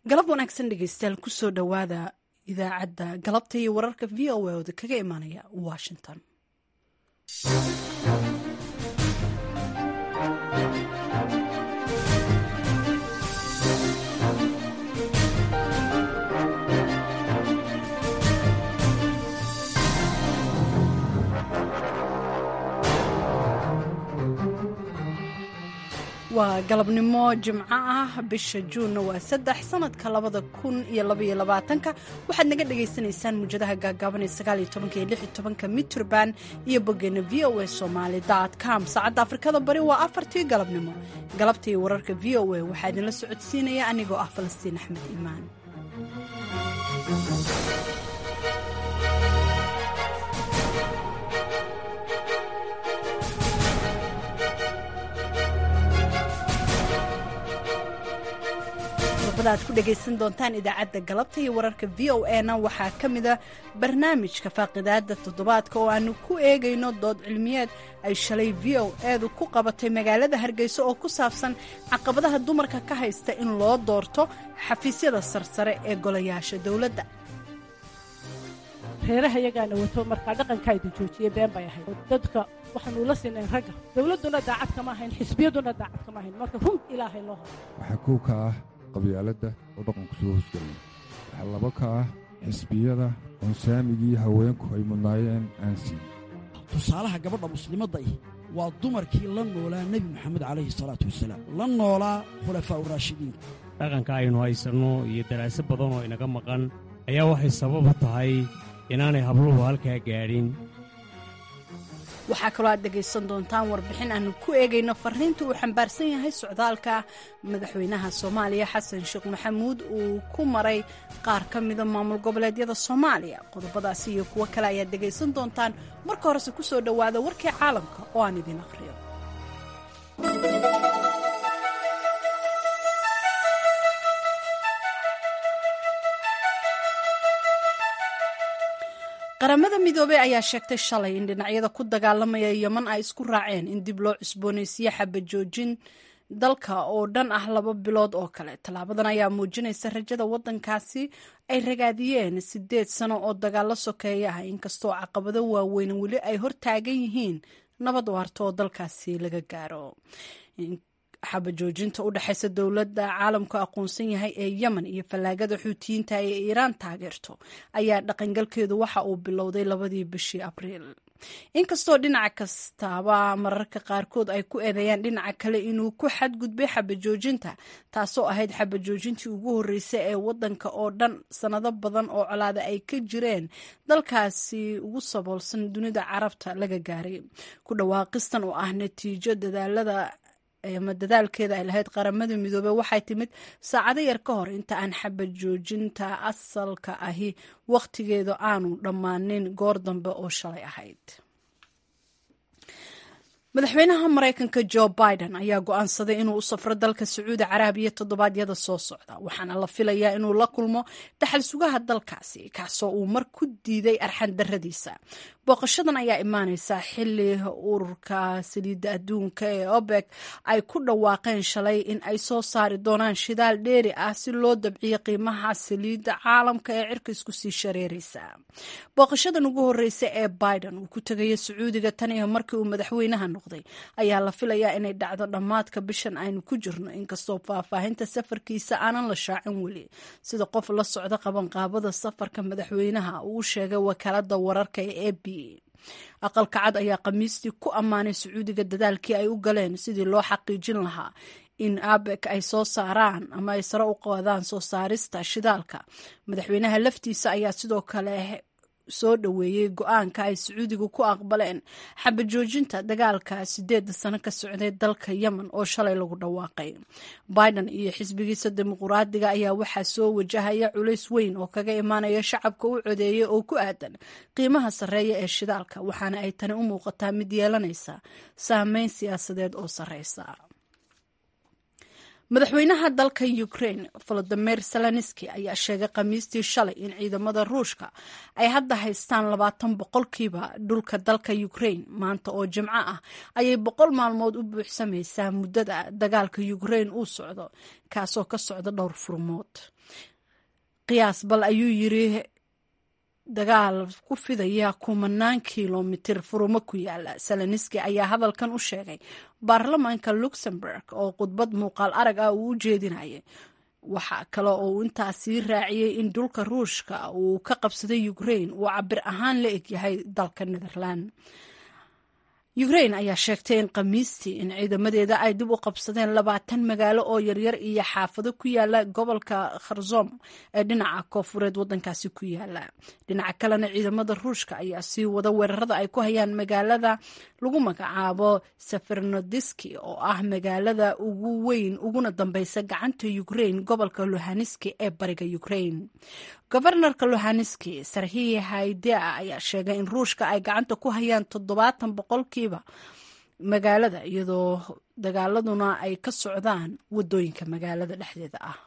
galab wanaagsan dhegeystayaal kusoo dhowaada idaacadda galabta iyo wararka v o a ooda kaga imaanaya washington waa galabnimo jimco ah bisha juunna waa saddex sanadka labada kun iyo labaiyo labaatanka waxaad naga dhagaysanaysaan muujadaha gaagaaban ee sagaaliyo tobanka iyo lix iyo tobanka mitrband iyo boggeena v o a somaali dot com saacadda afrikada bari waa afartii galabnimo galabta iyo wararka v o a waxaa idinla socodsiinaya anigoo ah falastiin axmed iimaan aad ku dhegaysan doontaan idaacadda galabta iyo wararka v o a na waxaa ka mida barnaamijka faaqidaada toddobaadka oo aanu ku eegayno dood cilmiyeed ay shalay v o edu ku qabatay magaalada hargeysa oo ku saabsan caqabadaha dumarka ka haysta in loo doorto xafiisyada sarsare ee golayaasha dowladda reeraha iyagaana wato markaa dhaqankaaydu joojiyey been bay ahayd dadka waxaanu la sinayn ragga dowladduna daacad kama ahayn xisbiyaduna daacad kama ahayn marka run ilaahay loo horo waxaa kow ka ah qabyaaladda oo dhaqanku soo hosgelaya waxaa laba ka ah xisbiyada oon saamigii haweenku ay mudnaayeen aan siin tusaalaha gabadha muslimadda ih waa dumarkii la noolaa nebi moxamed calayhi salaatu wasalaam la noolaa khulafaa uraashidiinka dhaqanka aynu haysanno iyo daraase badan oo inaga maqan ayaa waxay sababa tahay inaanay habluhu halkaa gaadhin waxaa kaloo aad dhegaysan doontaan warbixin aanu ku eegayno fariinta uu xambaarsan yahay socdaalka madaxweynaha soomaaliya xasan sheekh maxamuud uu ku maray qaar ka mida maamul goboleedyada soomaaliya qodobadaasi iyo kuwo kale ayaad dhegaysan doontaan marka horese ku soo dhowaada warkii caalamka oo aan idin aqhriyo qaramada midoobey ayaa sheegtay shalay in dhinacyada ku dagaalamaya yeman ay isku raaceen in dib loo cusboonaysiiye xabajoojin dalka oo dhan ah laba bilood oo kale tallaabadan ayaa muujinaysa rajada waddankaasi ay ragaadiyeen sideed sano oo dagaalo sokeeya ah inkastoo caqabado waaweyn weli ay hortaagan yihiin nabad waarto oo dalkaasi laga gaaro xabajoojinta u dhexaysa dowladda caalamku aqoonsan yahay ee yemen iyo fallaagada xuutiyiinta ee iiraan taageerto ayaa dhaqangalkeedu waxa uu bilowday labadii bishii abriil inkastoo dhinaca kastaaba mararka qaarkood ay ku eedeeyaan dhinaca kale inuu ku xadgudbay xabajoojinta taasoo ahayd xabajoojintii ugu horreysay ee waddanka oo dhan sannado badan oo colaada ay ka jireen dalkaasi ugu saboolsan dunida carabta laga gaaray ku dhawaaqistan oo ah natiijo dadaalada ama dadaalkeeda ay lahayd qaramada midoobey waxay timid saacado yar ka hor inta aan xabad joojinta asalka ahi wakhtigeedu aanu dhammaanin goor dambe oo shalay ahayd madaxweynaha maraykanka jo biden ayaa go-aansaday inuu u safro dalka sacuudi caraabiya toddobaadyada soo socda waxaana la filayaa inuu la kulmo dhaxal sugaha dalkaasi kaasoo uu mar ku diiday arxan daradiisa booqashadan ayaa imaaneysa xili ururka saliidda adduunka ee obek ay ku dhawaaqeen shalay in ay soo saari doonaan shidaal dheeri ah si loo dabciyo qiimaha saliidda caalamka ee cirka isku sii shareereysa booqashadan ugu horeysa ee biden uu ku tegaya sacuudiga tan iyo markii uu madaxweynaha noqday ayaa la filayaa inay dhacdo dhammaadka bishan aynu ku jirno inkastoo faahfaahinta safarkiisa aanan la shaacin weli sida qof la socda qabanqaabada safarka madaxweynaha uu sheegay wakaalada wararka ee a b aqalka cad ayaa khamiistii ku ammaanay sacuudiga dadaalkii ay u galeen sidii loo xaqiijin lahaa in abek ay soo saaraan ama ay sare u qaadaan soo saarista shidaalka madaxweynaha laftiisa ayaa sidoo kale soo dhoweeyey go-aanka ay sacuudigu ku aqbaleen xabajoojinta dagaalka sideeda sano ka socday dalka yemen oo shalay lagu dhawaaqay biden iyo xisbigiisa dimuquraadiga ayaa waxaa soo wajahaya culays weyn oo kaga imaanaya shacabka u codeeyay oo ku aadan qiimaha sarreeya ee shidaalka waxaana ay tani u muuqataa mid yeelanaysa saameyn siyaasadeed oo sarreysa madaxweynaha dalka ukraine volodimir zelenski ayaa sheegay khamiistii shalay in ciidamada ruushka ay hadda haystaan labaatan boqolkiiba dhulka dalka ukraine maanta oo jimco ah ayay boqol maalmood u buuxsamaysaa muddada dagaalka ukraine uu socdo kaasoo ka socda dhowr furmood qiyaas bal ayuu yiri dagaal ku fidaya kumanaan kilomitir furumo ku yaala seleniski ayaa hadalkan u sheegay baarlamaanka luxemburg oo khudbad muuqaal arag ah uu u jeedinayay waxaa kale oo uu intaasii raaciyey in dhulka ruushka uu ka qabsaday ukraine uu cabir ahaan la egyahay dalka netherland ukraine ayaa sheegtay in khamiistii in ciidamadeeda ay dib u qabsadeen labaatan magaalo oo yaryar iyo xaafado ku yaala gobolka kharsom ee dhinaca koofureed wadankaasi ku yaala dhinaca kalena ciidamada ruushka ayaa sii wada weerarada ay ku hayaan magaalada lagu magacaabo sefernodiski oo ah magaalada ugu weyn uguna dambeysa gacanta ukraine gobolka luhaniski ee bariga ukraine gofarnarka luhaniski sarhiy haydea ayaa sheegay in ruushka ay gacanta ku hayaan toddobaatan boqolkiiba magaalada iyadoo dagaaladuna ay ka socdaan wadooyinka magaalada dhexdeeda ah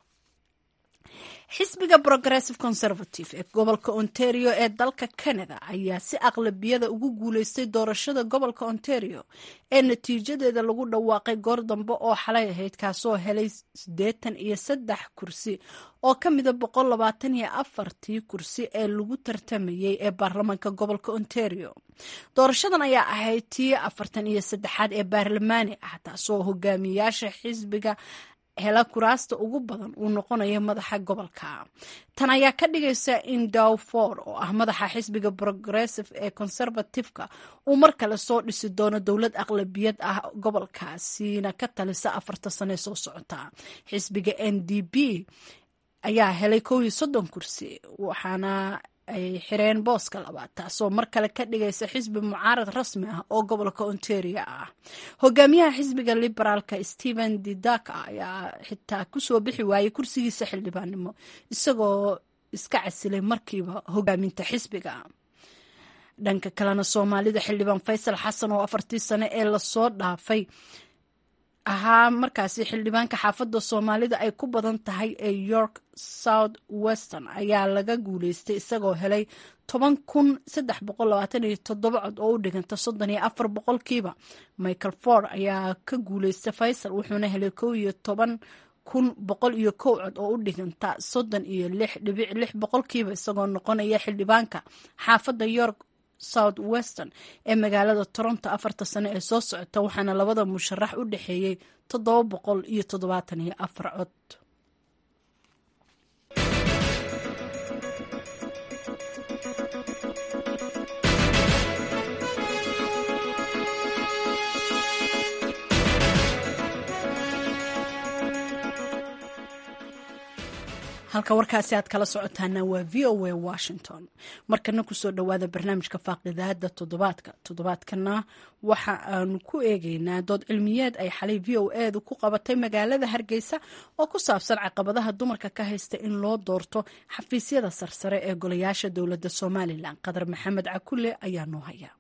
xisbiga progressive conservative ee gobolka ontario ee dalka canada ayaa si aqlabiyada ugu guuleystay doorashada gobolka ontario ee natiijadeeda lagu dhawaaqay goor dambe oo xalay ahayd kaasoo helay siddeetan iyo saddex kursi oo ka mida boqol labaatan iyo afartii kursi ee lagu tartamayay ee baarlamaanka gobolka ontario doorashadan ayaa ahayd tii afartan iyo saddexaad ee baarlamaani ah taasoo hogaamiyaasha xisbiga hela kuraasta ugu badan uu noqonayo madaxa gobolka tan ayaa ka dhigaysa in dowford oo ah madaxa xisbiga progressive ee conservativeka uu mar kale soo dhisi doono dowlad aqlabiyad ah gobolkaasina ka talisa afarta sane soo socota xisbiga n d p ayaa helay kow iyo soddon kursi waxaana ay xireen booska labaad taasoo mar kale ka dhigaysa xisbi mucaarad rasmi ah oo gobolka ontario ah hogaamiyaha xisbiga liberaalka stephen didaka ayaa xitaa kusoo bixi waayey kursigiisa xildhibaannimo isagoo iska casilay markiiba hogaaminta xisbiga dhanka kalena soomaalida xildhibaan faysal xasan oo afartii sane ee lasoo dhaafay ahaa markaasi xildhibaanka xaafadda soomaalida ay ku badan tahay ee york south western ayaa laga guuleystay isagoo helay toban kun saddex boqol labaatan iyo toddoba cod oo u dhiganta soddon iyo afar boqolkiiba michael ford ayaa ka guuleystay faysal wuxuuna helay kow iyo toban kun boqol iyo kow cod oo u dhiganta soddon iyo lix dhibic lix boqolkiiba isagoo noqonaya xildhibaanka xaafadda york south western ee magaalada toronto afarta sano ee soo socota waxaana labada musharax u dhexeeyey toddoba boqol iyo toddobaatan iyo afar cod halka warkaasi aad kala socotaana waa v o a washington markana kusoo dhowaada barnaamijka faaqidaada toddobaadka toddobaadkana waxa aanu ku eegeynaa dood cilmiyeed ay xalay v o edu ku qabatay magaalada hargeysa oo ku saabsan caqabadaha dumarka ka haysta in loo doorto xafiisyada sarsare ee golayaasha dowladda somalilan qadar maxamed cakule ayaa noo haya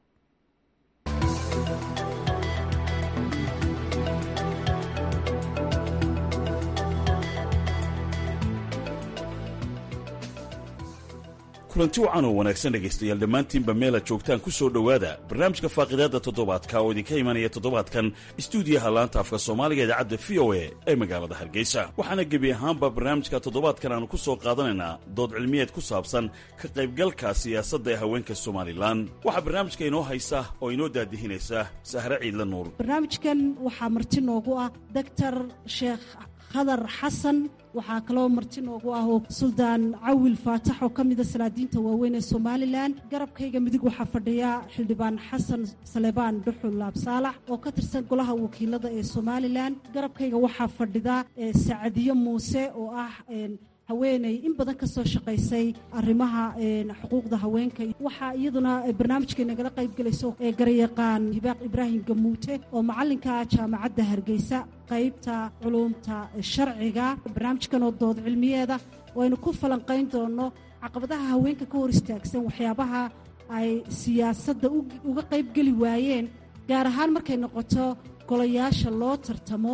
kulanti wacan oo wanaagsan dhegaystayaal dhammaantiinba meela joogtaan ku soo dhowaada barnaamijka faaqidaadda toddobaadka oo idinka imanaya toddobaadkan istuudiyaha laanta afka soomaaliga idaacadda v o a ee magaalada hargeysa waxaana gebi ahaanba barnaamijka toddobaadkan aanu ku soo qaadanaynaa dood cilmiyeed ku saabsan ka qaybgalka siyaasadda ee haweenka somalilan waxaa barnaamijka inoo haysa oo inoo daadihinaysa sahre ciidla nuur barnaamijkan waxaa marti noogu ah doctor sheekh khadar xasan waxaa kaloo marti noogu ah oo suldaan cawil faatax oo ka mida salaadiinta waaweyn ee somalilan garabkayga midig waxaa fadhiya xildhibaan xasan salebaan dhuxul laabsaalax oo ka tirsan golaha wakiilada ee somalilan garabkayga waxaa fadhida sacadiyo muuse oo ah haweeney in badan ka soo shaqaysay arrimaha xuquuqda haweenka waxaa iyaduna barnaamijkay nagala qayb gelayso ee garyaqaan hibaaq ibraahim gamuute oo macallinka jaamacadda hargeysa qaybta culuumta sharciga barnaamijkan oo dood cilmiyeeda waynu ku falanqayn doonno caqabadaha haweenka ka hor istaagsan waxyaabaha ay siyaasadda uga qayb geli waayeen gaar ahaan markay noqoto golayaasha loo tartamo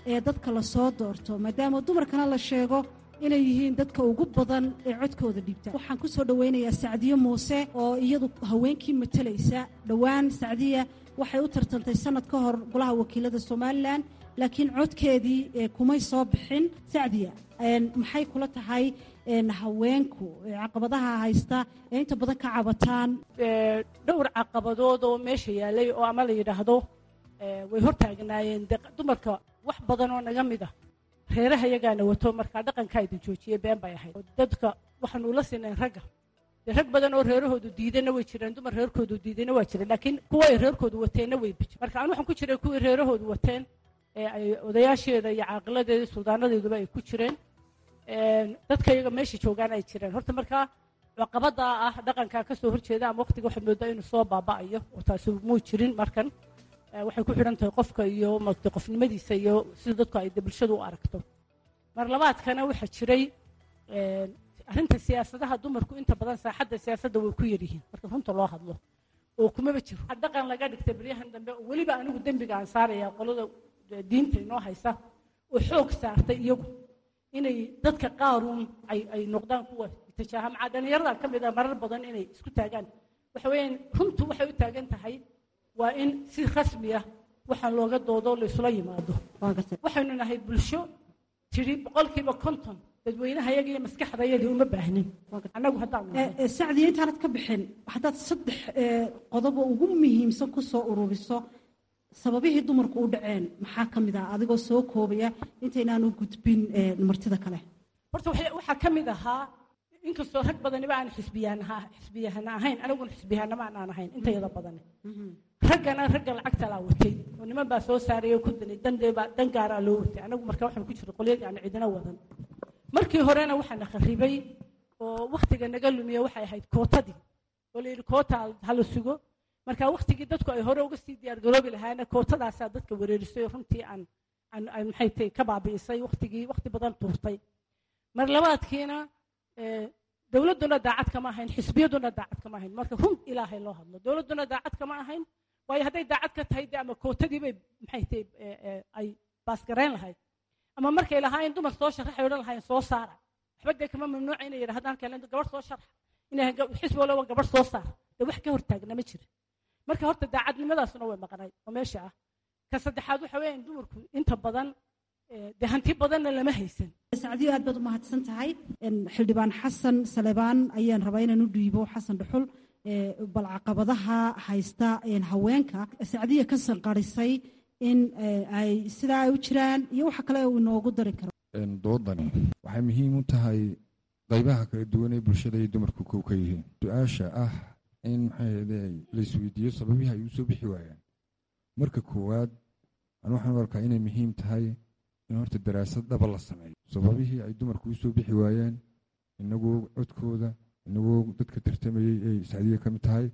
ee dadka lasoo doorto maadaama dumarkana la sheego inay yihiin dadka ugu badan ee codkooda dhiibta waxaan ku soo dhowaynayaa sacdiye muuse oo iyadu haweenkii matalaysa dhowaan sacdiya waxay u tartantay sanad ka hor golaha wakiilada somalilan laakiin codkeedii kumay soo bixin sacdiya maxay kula tahay haweenku caqabadaha haysta ee inta badan ka cabataan dhowr caqabadood oo meesha yaalay oo ama la yidhaahdo way hortaagnaayeen dumarka wax badan oo naga mid ah reeraha yagaana wato markaa dhaqankaa idin joojiyey been bay ahayd dadka waxaanu ula sinayn ragga dee rag badan oo reerahoodu diidana way jireen dumar reerkoodu diidana waa jireen laakiin kuwa ay reerkoodu wateenna way bijin marka anu waxaan ku jiray kuwii reerahoodu wateen ee ay odayaasheeda iyo caaqiladeeda suldaanadeeduba ay ku jireen dadka iyaga meesha joogaan ay jireen horta markaa caqabadaa ah dhaqankaa kasoo horjeeda ama waqtiga waxaad moodaa inuu soo baaba'ayo oo taasi muu jirin markan waxay ku xidhan tahay qofka iyo maaragtay qofnimadiisa iyo sida dadku ay bulshadu u aragto mar labaadkana waxaa jiray arrinta siyaasadaha dumarku inta badan saaxadda siyaasadda way ku yaryihiin marka runta loo hadlo oo kumaba jiro dhaqan laga dhigtay baryahan dambe oo weliba anigu dembiga aan saaraya qolada diinta inoo haysa oo xoog saartay iyagu inay dadka qaaruun ay ay noqdaan kuwa itijaaha macaa dhallinyarada ka mid ah marar badan inay isku taagaan waxa weeyaan runtu waxay u taagan tahay waa in si rasmi ah waxaan looga doodo laysula yimaado waxaynu nahay bulsho tidhi boqolkiiba konton dadweynaha yaga iyo maskaxdayadii uma baahnin annagu haddaan sacdiya intaanad ka bixin haddaad saddex qodobo ugu muhiimsan ku soo ururiso sababihii dumarku u dhaceen maxaa ka mid ah adigoo soo koobaya intaynaanu gudbin martida kale horta waxaa ka mid ahaa inkastoo rag badaniba aan xisbiyahana xisbiyahana ahayn aniguna xisbiyahanama aan ahayn intayada badani raggana ragga lacagta laa watay oo niman baa soo saaraya ku danay dandeebaa dan gaaraa loo watay anagu marka waxaan ku jiray qolyadii aan cidina wadan markii horena waxaana kharibay oo wakhtiga naga lumiya waxay ahayd kootadii oo la yidhi koota hala sugo marka wakhtigii dadku ay hore uga sii diyaargaroobi lahaana kootadaasaa dadka wereerisay runtii aan aan aan maxay tahay ka baabi'isay wakhtigii wakhti badan tuurtay mar labaadkiina dowladduna daacad kama ahayn xisbiyaduna daacad kama ahayn marka run ilaahay loo hadlo dowladduna daacad kama ahayn waayo hadday daacad ka tahay de ama kootadii bay maxay tahay ay baasgarayn lahayd ama markay lahaayeen dumar soo sharaxay odhan lahaayeen soo saara waxba dee kama mamnuuca inay yidhahdaan kale gabadh soo sharaxa inay xisbi walba gabadh soo saara dee wax ka hortaagna ma jira marka horta daacadnimadaasuna way maqnay oo meesha ah ka saddexaad waxa weeyaan dumarku inta badan dee hanti badanna lama haysan sacdiyo aad baad u mahadsan tahay xildhibaan xasan salebaan ayaan rabaa inaan u dhiibo xasan dhuxul bal caqabadaha haysta haweenka sacdiya ka sanqarisay in ay sidaa ay u jiraan iyo waxa kale uu inoogu dari karo doodani waxay muhiim u tahay qaybaha kala duwan ee bulshada ay dumarku kow ka yihiin su-aasha ah in maxay laisweydiiyo sababihii ay u soo bixi waayaan marka koowaad anu waxaan u arkaa inay muhiim tahay in horta daraasad dhaba la sameeyo sababihii ay dumarku u soo bixi waayeen inagoo codkooda inagoo dadka tartamayey ay sacdiya ka mid tahay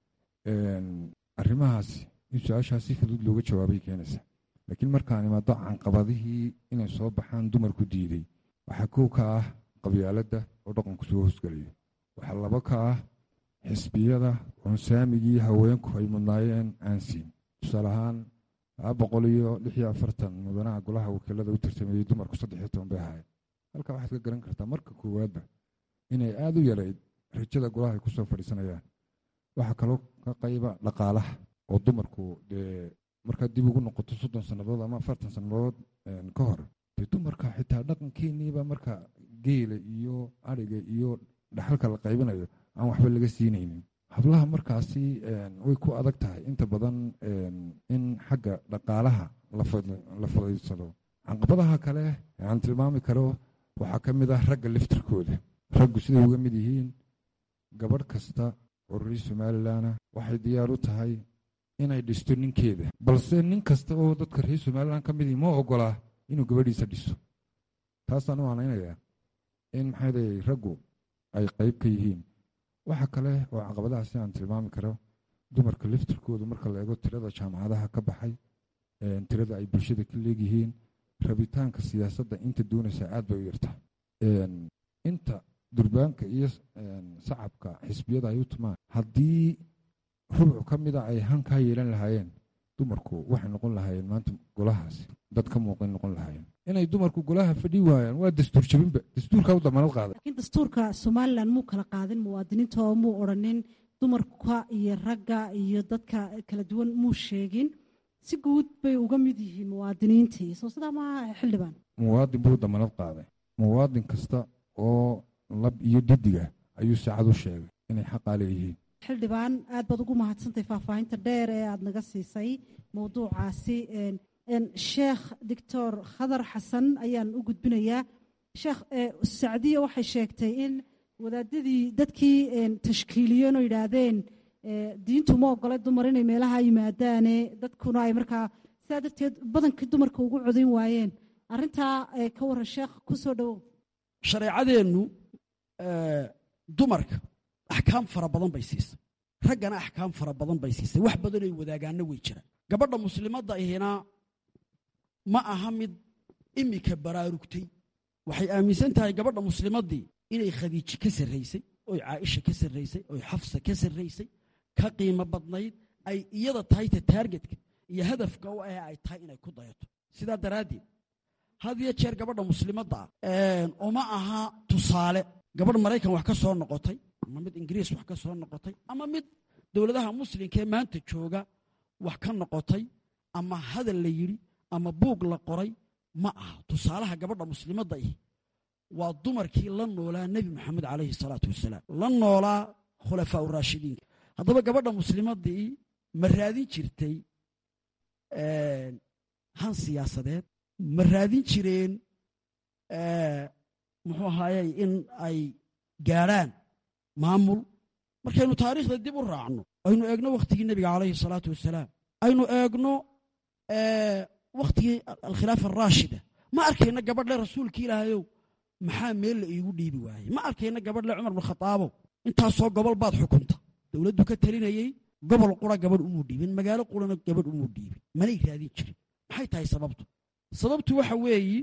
arrimahaasi in su-aashaas si fudud looga jawaabay keenaysa laakiin markaan imaado canqabadihii inay soo baxaan dumarku diiday waxaa kow ka ah qabyaaladda oo dhaqanku soo hoosgelayo waxaa laba ka ah xisbiyada oon saamigii haweenku ay mudnaayeen aan siin tusaale ahaan laba boqol iyo lix iyo afartan mudanaha golaha wakiilada u tartameeyey dumarku saddex iyo toban bay ahaayeen halkaa waxaad ka garan kartaa marka koowaadba inay aada u yarayd rajada golaha ay kusoo fadhiisanayaan waxaa kaloo ka qayba dhaqaalaha oo dumarku dee markaad dib ugu noqoto soddon sannadood ama afartan sannadood ka hor dee dumarka xitaa dhaqankeeniiba marka geela iyo ariga iyo dhaxalka la qaybinayo aan waxba laga siinaynin hablaha markaasi way ku adag tahay inta badan in xagga dhaqaalaha la fadhiisado canqabadaha kale aan tilmaami karo waxaa ka mid ah ragga liftirkooda raggu siday uga mid yihiin gabadh kasta oo reer somalilanah waxay diyaar u tahay inay dhisto ninkeeda balse nin kasta oo dadka reer somalilan ka midii ma ogolaa inuu gabadhiisa dhiso taasaan u aanaynayaa in maxay day raggu ay qayb ka yihiin waxa kale oo caqabadaha si aan tilmaami karo dumarka liftirkoodu marka la eego tirada jaamacadaha ka baxay tirada ay bulshada ka leegyihiin rabitaanka siyaasadda inta doonaysa aad bay u yartaa inta durbaanka iyo sacabka xisbiyada ay u tumaan haddii rubcu ka mida ay hankaa yeelan lahaayeen dumarku waxay noqon lahaayeen maanta golahaasi dad ka muuqan noqon lahaayeen inay dumarku golaha fadhi waayaan waa dastuur jabinba dastuurka u damanad qaaday laakiin dastuurka somalilan muu kala qaadin muwaadiniinta oo muu odhanin dumarka iyo ragga iyo dadka kala duwan muu sheegin si guud bay uga mid yihiin muwaadiniintii soo sidaa maaha xildhibaan muwaadin buu damanad qaaday muwaadin kasta oo lab iyo didiga ayuu saacad u sheegay inay xaqaa leeyihiin xildhibaan aad baad ugu mahadsantahay faahfaahinta dheer ee aada naga siisay mowduucaasi sheekh doctor khadar xasan ayaan u gudbinayaa sheekh sacdiya waxay sheegtay in wadaadadii dadkii tashkiiliyeen oo yidhaahdeen diintu ma ogole dumar inay meelaha yimaadaane dadkuna ay markaa sidaa darteed badankii dumarka ugu codayn waayeen arrintaa ka warran sheekh ku soo dhowow shareecadeennu dumarka axkaam fara badan bay siisay raggana axkaam fara badan bay siisay wax badanay wadaagaanna way jiraan gabadha muslimadda ihina ma aha mid imika baraarugtay waxay aaminsan tahay gabadha muslimaddii inay khadiiji ka sarraysay oy caaisha ka sarraysay oy xafsa ka sarraysay ka qiimo badnayd ay iyada tahay ta taargetka iyo hadafka u ah ay tahay inay ku dayato sidaa daraaddeed had iyo jeer gabadha muslimadda ah uma aha tusaale gabadh maraykan wax ka soo noqotay ama mid ingiriis wax ka soo noqotay ama mid dowladaha muslimkaee maanta jooga wax ka noqotay ama hadal la yidhi ama buug la qoray ma aha tusaalaha gabadha muslimadda ihi waa dumarkii la noolaa nebi moxamed calayhi salaatu wasalaam la noolaa khulafaa uraashidiinka haddaba gabadha muslimaddii ma raadin jirtay han siyaasadeed ma raadin jireen muxuu ahaayey in ay gaadhaan maamul markaynu taariikhda dib u raacno aynu eegno wakhtigii nebiga calayhi salaatu wasalaam aynu eegno wakhtigii alkhilaafa araashida ma arkayna gabadhle rasuulki ilaahayow maxaa meel la iigu dhiibi waayey ma arkayna gabadhle cumar binkhadaabow intaasoo gobol baad xukunta dowladdu ka talinayey gobol qura gabadh umuu dhiibin magaalo qurana gabadh umuu dhiibin manay raadin jirin maxay tahay sababtu sababtu waxa weeyi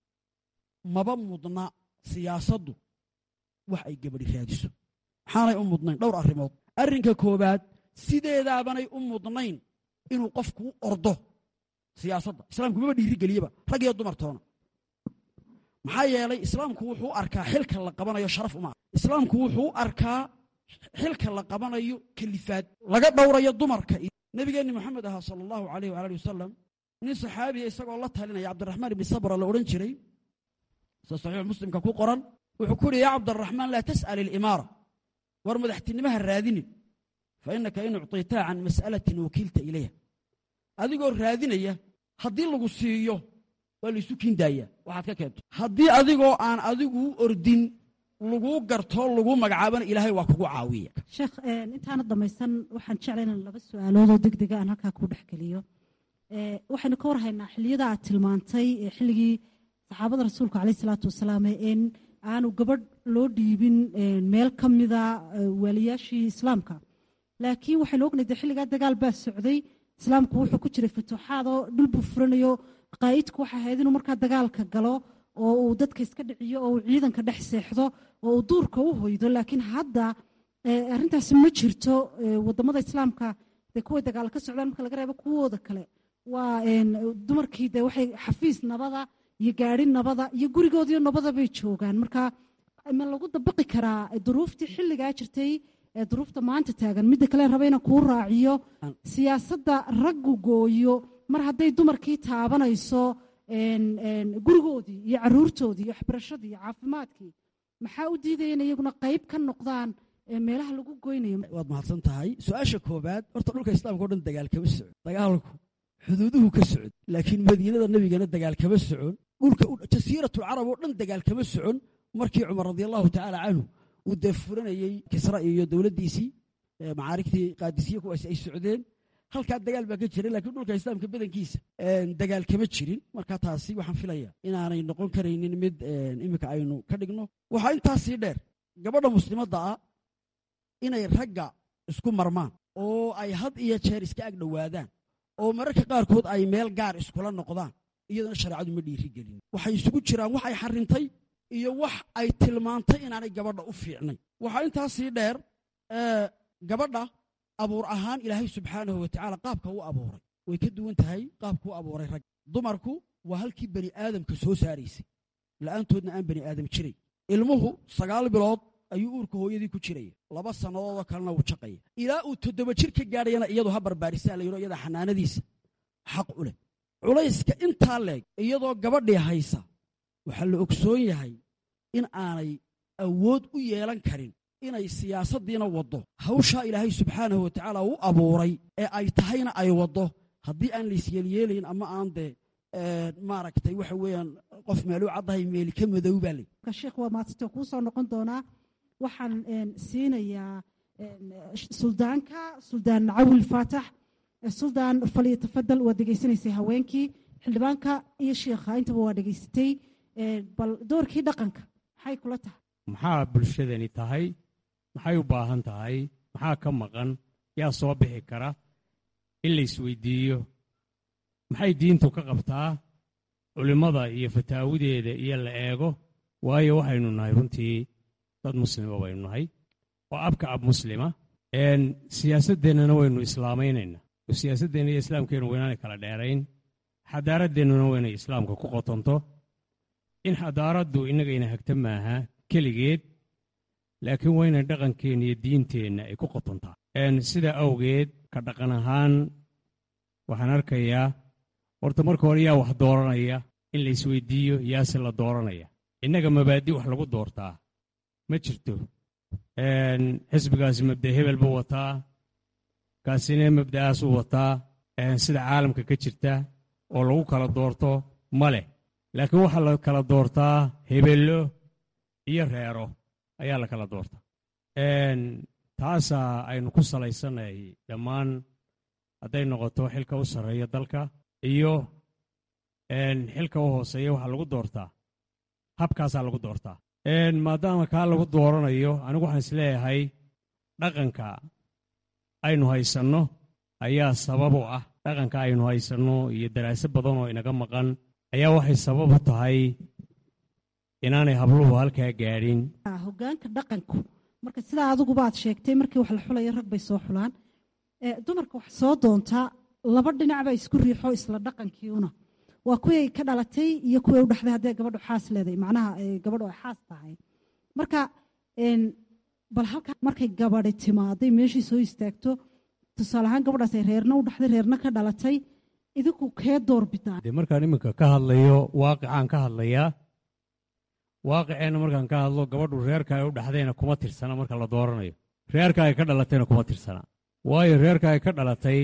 maba mudna siyaasaddu wax ay gabadhi raadiso maxaanay u mudnayn dhowr arrimood arrinka koowaad sideedaabanay u mudnayn inuu qofku u ordo siyaasadda islaamku maba dhiirigeliyeba rag iyo dumartoona maxaa yeelay islaamku wuxuu u arkaa xilka la qabanayo sharaf uma islaamku wuxuu u arkaa xilka la qabanayo kalifaad laga dhowrayo dumarka nebigeenni moxamed ahaa sala allahu alayh waali wasalam nin saxaabiya isagoo la talinaya cabdiraxmaan ibni sabra la odhan jiray sida saxiix muslimka ku qoran wuxuu ku yidhi yaa cabdiraxmaan laa tas'al ilimaara war madaxtinimaha raadinin fa innaka in ucطitaa can mas'alatin wakiilta ilayha adigoo raadinaya haddii lagu siiyo waa laysu kiindaaya waxaad ka keento haddii adigoo aan adigu u ordin laguu garto laguu magacaabana ilaahay waa kugu caawiya sheekh intaana dhamaysan waxaan jeclay inaan laba su-aaloodoo deg dega aan halkaa ku dhexgeliyo waxaynu ka warhaynaa xilliyada aad tilmaantay xilligii saxaabada rasuulka caleyh isalaatu wasalaam in aanu gabadh loo dhiibin meel ka mida waaliyaashii islaamka laakiin waxaynu ognahay de xilligaa dagaal baa socday islaamku wuxuu ku jiray futuuxaad oo dhul buu furanayo qaa'idku waxay ahayd inuu markaa dagaalka galo oo uu dadka iska dhiciyo oo uu ciidanka dhex seexdo oo uu duurka u hoydo laakiin hadda arrintaasi ma jirto wadamada islaamka dee kuway dagaal ka socdaan marka laga reebo kuwooda kale waa dumarkii de waxay xafiis nabada iyo gaari nabada iyo gurigoodiyo nabada bay joogaan marka ma lagu dabaqi karaa duruuftii xilligaa jirtay ee duruufta maanta taagan midda kale raba inaan kuu raaciyo siyaasadda raggu gooyo mar hadday dumarkii taabanayso gurigoodii iyo caruurtoodii iyo waxbarashadii iyo caafimaadkii maxaa u diidaya in iyaguna qayb ka noqdaan meelaha lagu goynayo waad mahadsan tahay su-aasha koobaad horta dhulka islaamka o dhan dagaal kama socon dagaalku xuduuduhu ka socon laakiin madiinada nebigana dagaal kama socon dhulka jasiiratu carab oo dhan dagaal kama socon markii cumar radi allahu tacaala canhu uu dee furanayey kisra iyo dowladdiisii macaarigtii qaadisiye kuwaasi ay socdeen halkaa dagaal baa ka jiray lakiin dhulka islaamka badankiisa dagaal kama jirin marka taasi waxaan filaya inaanay noqon karaynin mid iminka aynu ka dhigno waxaa intaasii dheer gabadha muslimadda ah inay ragga isku marmaan oo ay had iyo jeer iska ag dhowaadaan oo mararka qaarkood ay meel gaar iskula noqdaan iyadana shareecadu ma dhiiri gelin waxay isugu jiraan wax ay xarintay iyo wax ay tilmaantay inaanay gabadha u fiicnay waxaa intaasii dheer gabadha abuur ahaan ilaahay subxaanahu watacaala qaabka u abuuray way ka duwan tahay qaabkuu abuuray rag dumarku waa halkii bani aadamka soo saaraysay la'aantoodna aan bani aadam jiray ilmuhu sagaal bilood ayuu uurka hooyadii ku jiraya laba sannadoodoo kalena wuu jaqaya ilaa uu toddoba jir ka gaadhayana iyadu ha barbaarisaa la yidho iyada xanaanadiisa xaq u leh culayska intaa leeg iyadoo gabadhii haysa waxaa la ogsoon yahay in aanay awood u yeelan karin inay siyaasaddiina waddo hawshaa ilaahay subxaanahu wa tacaala u abuuray ee ay tahayna ay waddo haddii aan laisyeelyeelayn ama aan dee maaragtay waxa weeyaan qof meeluu caddahay meeli ka madow baa ley sheekh waa maadsito kuu soo noqon doonaa waxaan siinayaa suldaanka suldaan cawil faatax suldaan faliyo tafadal waa degeysanaysay haweenkii xildhibaanka iyo sheikha intaba waa dhegeysatay bal doorkii dhaqanka maxay kula tahay maxaa bulshadani tahay maxay u baahan tahay maxaa ka maqan yaa soo bixi kara in la isweydiiyo maxay diintu ka qabtaa culimmada iyo fataawideeda iyo la eego waayo waxaynu nahay runtii dad muslima baynu nahay oo abka ab muslima siyaasaddeennana waynu islaamaynayna oo siyaasaddeenna iyo islaamkeennu waynaanay kala dheerayn xadaaradeennuna waynay islaamka ku qotonto in xadaaraddu innagayna hagta maaha keligeed laakiin waynay dhaqankeenna iyo diinteenna ay ku qotontaa sidaa awgeed ka dhaqan ahaan waxaan arkayaa horta marka hore yaa wax dooranaya in la isweydiiyo yaase la dooranaya innaga mabaadi wax lagu doortaa ma jirto xisbigaasi mabda hebel buu wataa kaasina mabda'aasuu wataa sida caalamka ka jirta oo lagu kala doorto ma leh laakiin waxaa la kala doortaa hebello iyo reero ayaa la kala doortaa taasaa aynu ku salaysannahay dhammaan hadday noqoto xilka u sarreeya dalka iyo xilka u hooseeya waxaa lagu doortaa habkaasaa lagu doortaa maadaama kaa lagu dooranayo anigu waxaan isleeyahay dhaqanka aynu haysanno ayaa sabab u ah dhaqanka aynu haysanno iyo daraase badan oo inaga maqan ayaa waxay sabab u tahay inaanay habluhu halkaa gaadhin hogaanka dhaqanku marka sidaa adigubaad sheegtay markii wax la xulayo rag bay soo xulaan dumarka wax soo doontaa laba dhinacba isku riixo isla dhaqankiiuna waa kuway ka dhalatay iyo kuway u dhaxday haddee gabadhu xaas leedahay macnaha gabadhu ay xaas tahay marka bal halkaa markay gabadhi timaaday meeshii soo istaagto tusaale ahaan gabadhaas ay reerna u dhaxday reerna ka dhalatay idinku kee door bidaan dee markaan iminka ka hadlayo waaqicaan ka hadlayaa waaqiceenna markaan ka hadlo gabadhu reerka ay u dhaxdayna kuma tirsana marka la dooranayo reerka ay ka dhalatayna kuma tirsana waayo reerka ay ka dhalatay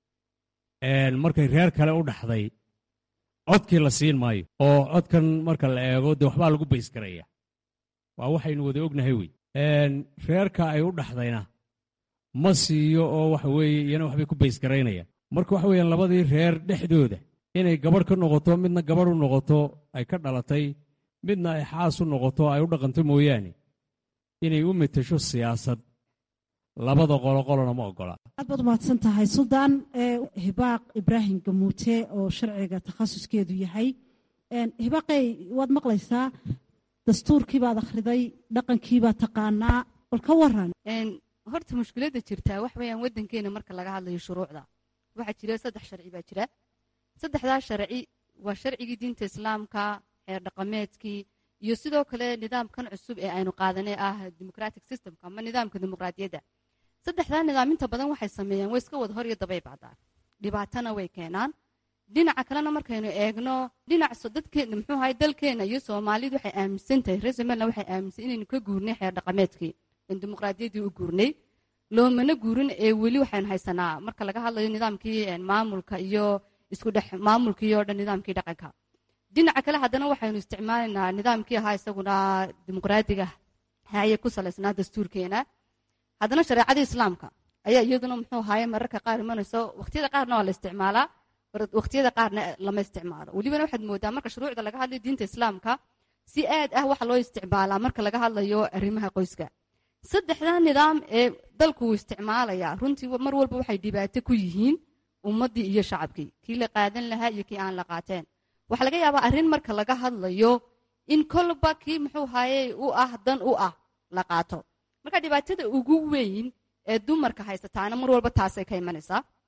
markay reer kale u dhaxday codkii la siin maayo oo codkan marka la eego dee waxbaa lagu baysgaraya waa waxaynu wada ognahay wey reerka ay u dhaxdayna ma siiyo oo waxa weeye iyana waxbay ku baysgaraynayaan marka waxa weeyaan labadii reer dhexdooda inay gabadh ka noqoto midna gabadh u noqoto ay ka dhalatay midna ay xaas u noqoto ay u dhaqanto mooyaane inay u metasho siyaasad labada qolo qolona ma ogola aad baad umahadsan tahay suldaan hibaaq ibraahim gamuute oo sharciga takhasuskeedu yahay hibaaqey waad maqlaysaa dastuurkii baad akhriday dhaqankii baad taqaanaa bal ka waran horta mushkiladda jirtaa wax weeyaan waddankeena marka laga hadlayo shuruucda waxaa jira saddex sharci baa jira saddexdaa sharci waa sharcigii diinta islaamka xeer dhaqameedkii iyo sidoo kale nidaamkan cusub ee aynu qaadanay ah democratic systemka ama nidaamka dimuqraadiyadda saddexdaa nidaam inta badan waxay sameeyaan way iska wada hor iyo dabay bacdaan dhibaatana way keenaan dhinaca kalena markaynu eegno dhinac dadkeena muxuu ahay dalkeena iyo soomaalidu waxay aaminsan tahay reer somaliland waxay aaminsan inaynu ka guurnay xeer dhaqameedkii in dimuqraadiyaddii u guurnay loomana guurin ee weli waxaynu haysanaa marka laga hadlayo nidaamkii maamulka iyo isku dhex maamulkii oo dhan nidaamkii dhaqanka dhinaca kale haddana waxaynu isticmaalaynaa nidaamkii ahaa isaguna dimuqraadiga haye ku salaysnaa dastuurkeena haddana shareecadii islaamka ayaa iyaduna muxuu ahaaye mararka qaar imanayso waqtiyada qaarna waa la isticmaalaa waqtiyada qaarna lama isticmaalo welibana waxaad moodaa marka shuruucda laga hadlayo diinta islaamka si aad ah waxa loo isticmaalaa marka laga hadlayo arrimaha qoyska saddexdaa nidaam ee dalku uu isticmaalayaa runtii mar walba waxay dhibaato ku yihiin ummaddii iyo shacabkii kii la qaadan lahaa iyo kii aan la qaateen waxaa laga yaabaa arrin marka laga hadlayo in kolba kii muxuu ahaaye u ah dan u ah la qaato marka dhibaatada ugu weyn ee dumarka haysataana mar walba taasay ka imanaysaa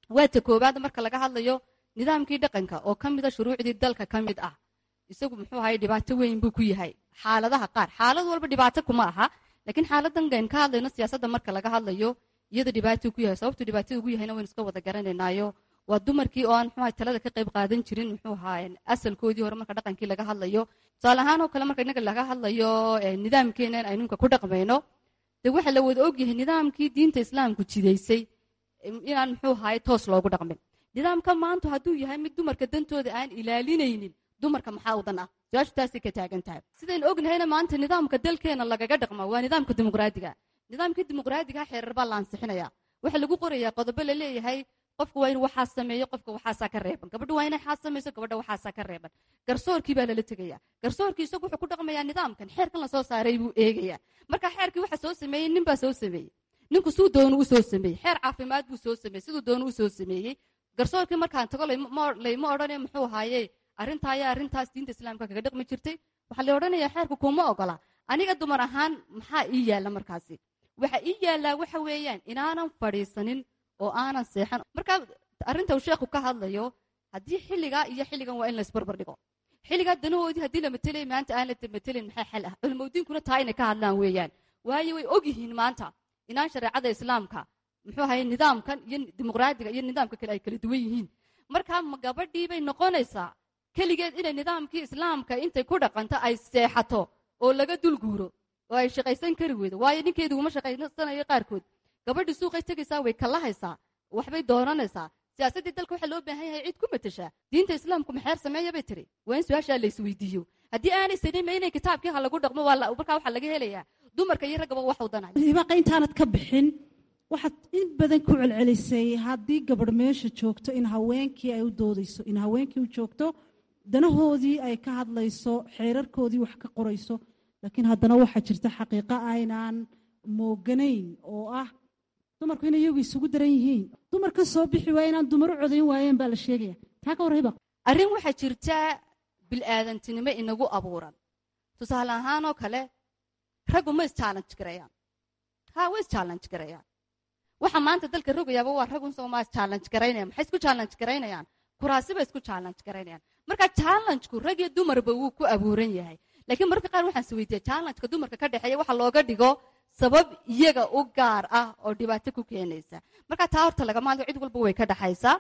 waa ta koowaad marka laga hadlayo nidaamkii dhaqanka oo ka mida shuruucdii dalka ka mid ah isagu muxuu ahaye dhibaato weyn buu ku yahay xaaladaha qaar xaalad walba dhibaato kuma aha laakiin xaaladan gayn ka hadlayno siyaasadda marka laga hadlayo iyada dhibaato ku yahay sababtu dhibaatada ugu yahayna waynu iska wada garanaynaayo waa dumarkii oo aan muxuu ahay talada ka qayb qaadan jirin muxuu ahaa asalkoodii hore marka dhaqankii laga hadlayo tusaale ahaan oo kale marka innaga laga hadlayo nidaamkeenan aynu imka ku dhaqmayno dee waxaa la wada ogyahay nidaamkii diinta islaamku jidaysay inaan muxuu ahaye toos loogu dhaqmin nidaamka maanta hadduu yahay mid dumarka dantooda aan ilaalinaynin dumarka maxaa u dan ah su-aashu taasay ka taagan tahay sidaynu ognahayna maanta nidaamka dalkeena lagaga dhaqma waa nidaamka dimuqraadiga nidaamkii dimuqraadiga xeerar baa la ansixinaya waxaa lagu qorayaa qodobo la leeyahay qofka waa inuu waxaa sameeyo qofka waxaasaa ka reeban gabadha waa inay xaas samayso gabadha waxaasaa ka reeban garsoorkii baa lala tegaya garsoorkii isagu wuxuu ku dhaqmayaa nidaamkan xeerkan lasoo saaray buu eegaya marka xeerkii waxa soo sameeyey nin baa soo sameeyey ninku suu doonu u soo sameeyey xeer caafimaad buu soo sameeyey siduu doonu u soo sameeyey garsoorkii markaan tago layma odhane muxuu ahaaye arrintaa ayaa arrintaas diinta islaamka kaga dhaqmi jirtay waxaa la odhanayaa xeerku kuma ogola aniga dumar ahaan maxaa ii yaalla markaasi waxa ii yaallaa waxa weeyaan inaanan fadhiisanin oo aanan seexan marka arrinta uu sheekhu ka hadlayo haddii xilligaa iyo xilligan waa in la isbarbar dhigo xilligaa danahoodii haddii la matelay maanta aan la matelin maxaa xal ah culimadiinkuna taa inay ka hadlaan weeyaan waayo way og yihiin maanta inaan shareecada islaamka muxuu ahaye nidaamkan iyo dimuqraadiga iyo nidaamka kale ay kala duwan yihiin marka ma gabadhii bay noqonaysaa keligeed inay nidaamkii islaamka intay ku dhaqanto ay seexato oo laga dulguuro oo ay shaqaysan kari weydo waayo ninkeedu uma shaqaysanayo qaarkood gabadhii suuqay tegaysaa way kalahaysaa waxbay doonanaysaa siyaasaddii dalka waxaa loo baahan yahay cid ku matashaa diinta islaamku maxeer sameeya bay tiri waa in su-aashaa la isweydiiyo haddii aanay sanima inay kitaabkii ha lagu dhaqmo markaa waxaa laga helayaa dumarka iyo raggaba wax wadanay ibaaqa intaanad ka bixin waxaad in badan ku celcelisay haddii gabadh meesha joogto in haweenkii ay u doodayso in haweenkii u joogto danahoodii ay ka hadlayso xeerarkoodii wax ka qorayso laakiin haddana waxaa jirta xaqiiqo aynaan mooganayn oo ah dumarku inay iyagu isugu daran yihiin dumar ka soo bixi waaya inaan dumar u codayn waayeen baa la sheegaya taa ka warrayba arrin waxaa jirta bil'aadantinimo inagu abuuran tusaale ahaanoo kale raggu ma is-challenge garayaan ha way is-challenge garayaan waxa maanta dalka rogayaaba waa raggun soomaa is-challenge garaynayaan maxay isku challenge garaynayaan kuraasi bay isku challenge garaynayaan marka challengeku rag iyo dumarba wuu ku abuuran yahay laakiin mararka qaar waxaan is weydiiya challengeka dumarka ka dhexeeya waxa looga dhigo sabab iyaga u gaar ah oo dhibaato ku keenaysa marka taa horta lagama hadlo cid walba way ka dhaxaysaa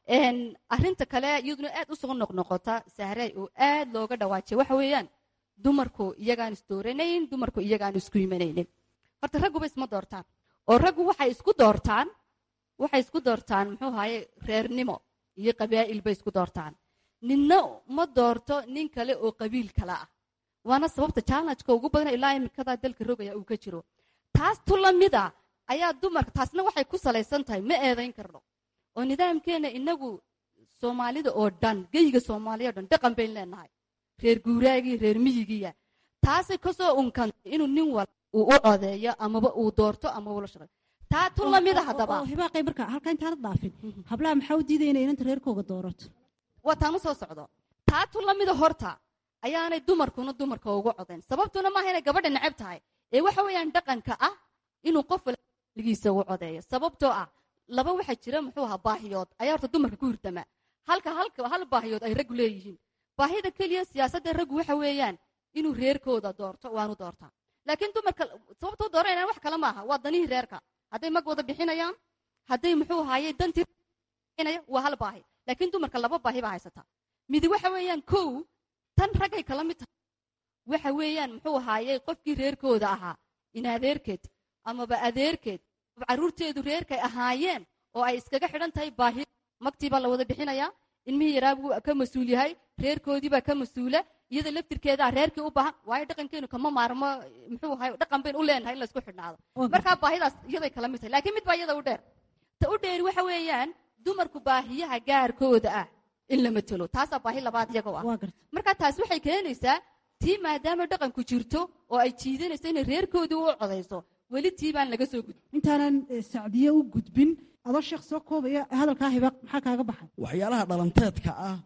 arrinta kale iyaduna aad u soo noqnoqota sahray oo aad looga dhawaajay waxa weeyaan dumarku iyagaan isdooranayn dumarku iyagaan isku imanaynin horta ragguba isma doortaan oo raggu waxay isku doortaan waxay isku doortaan muxuu ahaye reernimo iyo qabaa'il bay isku doortaan ninna ma doorto nin kale oo qabiil kale ah waana sababta challengeka ugu badan ilaa imikadaa dalka rogaya uu ka jiro taas tu la mid a ayaa dumarka taasna waxay ku salaysan tahay ma eedayn karno oo nidaamkeena inagu soomaalida oo dhan geyga soomaaliya o dhan dhaqan bayn leenahay reer guuraagii reer miyigiya taasay kasoo unkantay inuu nin wal uu u codeeyo amaba uu doorto ama ula shaqeeyo taa tu la mid a haddaba hibaaqay marka halkaa intaanad dhaafin hablaha maxaa u diidaya inay inanta reerkooga doorato waa taan u soo socdo taa tu la mida horta ayaanay dumarkuna dumarka ugu codayn sababtuna maaha inay gabadha necab tahay ee waxa weeyaan dhaqanka ah inuu qof waligiisa ugu codeeyo sababtoo ah laba waxaa jira muxuu ahaa baahiyood ayaa horta dumarka ku hirdama halka halka hal baahiyood ay raggu leeyihiin baahida keliya siyaasadda raggu waxa weeyaan inuu reerkooda doorto waanu doortaa laakiin dumarka sababtoo dooranayaan wax kale maaha waa danihii reerka hadday mag wada bixinayaan hadday muxuu ahaaye dantii waa hal baahi laakiin dumarka laba baahi baa haysata midi waxa weeyaan kow tan raggay kala mid tahay waxa weeyaan muxuu ahaayey qofkii reerkooda ahaa in adeerkeed amaba adeerkeed carruurteedu reerkay ahaayeen oo ay iskaga xidhan tahay baahi magtii baa la wada bixinayaa ilmihii yaraa buu ka mas-uul yahay reerkoodii baa ka mas-uula iyada laftirkeedaa reerkii u baahan waayo dhaqankeenu kama maarmo muxuu ahay dhaqan bayn u leenahay in laysku xidhnaado markaa baahidaas iyaday kala mid tahay laakiin mid baa iyada u dheer ta u dheeri waxa weeyaan dumarku baahiyaha gaarkooda ah in la matelo taasaa baahi labaad iyagoo ah marka taas waxay keenaysaa tii maadaama dhaqanku jirto oo ay jiidanayso inay reerkoodii u codayso weli tii baan laga soo gudbin intaanan sacdiye u gudbin adoo sheekh soo koobaya hadalkaa hibaaq maxaa kaaga baxay waxyaalaha dhalanteedka ah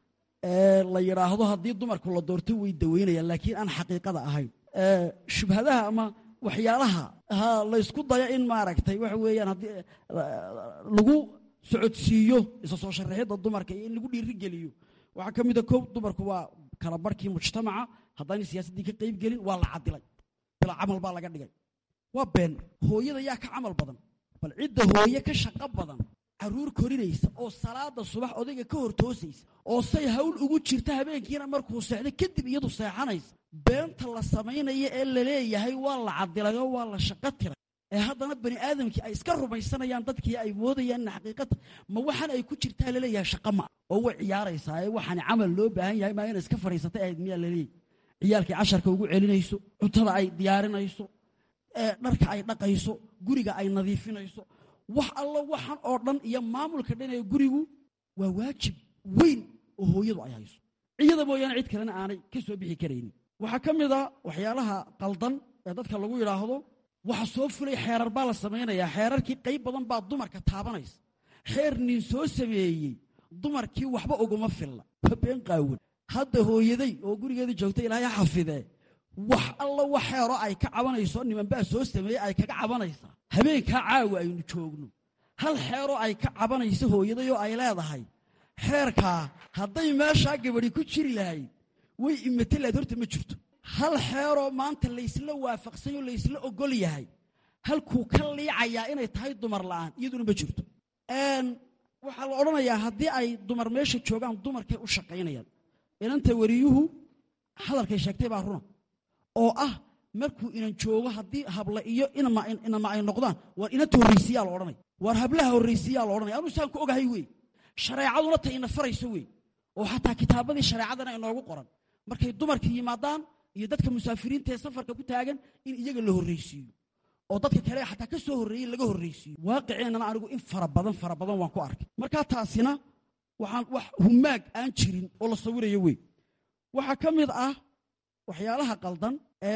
ee la yidhaahdo haddii dumarku la doorto way daweynayaan laakiin aan xaqiiqada ahayn shubhadaha ama waxyaalaha ha laysku dayo in maaragtay waxa weeyaan haddii lagu socodsiiyo isa soo sharaxidda dumarka iyo in lagu dhiirigeliyo waxaa ka mid a kow dumarku waa kala barhkii mujtamaca haddaanay siyaasaddii ka qayb gelin waa la cadilay bilaa camal baa laga dhigay waa been hooyada yaa ka camal badan bal cidda hooye ka shaqo badan caruur korinaysa oo salaada subax odayga ka hor toosaysa oo say hawl ugu jirta habeenkiina markuu seexdo kadib iyadu seexanaysa beenta la samaynaya ee la leeyahay waa la cadilay oo waa la shaqo tiray ee haddana bani aadamkii ay iska rumaysanayaan dadkii ay moodayaan in xaqiiqata ma waxaan ay ku jirtaa laleeyahay shaqa ma oo way ciyaaraysaa ee waxaan camal loo baahan yahay maa ina iska fadhiisatay ahayd miyaa laleeyahy ciyaalkii casharka ugu celinayso cuntada ay diyaarinayso dharka ay dhaqayso guriga ay nadiifinayso wax allo waxan oo dhan iyo maamulka dhan ee gurigu waa waajib weyn oo hooyadu ay hayso iyada mooyaane cid kalena aanay ka soo bixi karaynin waxaa ka mid a waxyaalaha qaldan ee dadka lagu yidhaahdo waxa soo fulay xeerar baa la samaynayaa xeerarkii qayb badan baa dumarka taabanaysa xeer nin soo sameeyey dumarkii waxba uguma filla waa been qaawan hadda hooyaday oo gurigeedii joogta ilaahay xafidee wax alla wax xeero ay ka cabanayso nimanbaa soo sameeyey ay kaga cabanaysaa habeenkaa caawa aynu joogno hal xeeroo ay ka cabanayso hooyaday oo ay leedahay xeerkaa hadday meeshaa gabadhi ku jiri lahayd way imate lahayd horta ma jirto hal xeeroo maanta laysla waafaqsanyoo laysla ogol yahay halkuu ka liicayaa inay tahay dumar la'aan iyaduna ma jirto waxaa la odhanayaa haddii ay dumar meesha joogaan dumarkay u shaqaynayaan inanta wariyuhu hadalkay sheegtay baa runa oo ah markuu inan joogo haddii habla iyo inama ay noqdaan waar inanta horraysiyaa la odhanaya waar hablaha horraysiyaa la odhanaya anuu saan ku ogahay wey shareecaduna ta ina farayso wey oo xataa kitaabadii shareecadana inoogu qoran markay dumarka yimaadaan iyo dadka musaafiriinta ee safarka ku taagan in iyaga la horraysiiyo oo dadka kale xataa ka soo horreeyey laga horraysiiyo waaqiceennana anigu in fara badan fara badan waan ku arkay markaa taasina waxaan wax humaag aan jirin oo la sawirayo wey waxaa ka mid ah waxyaalaha qaldan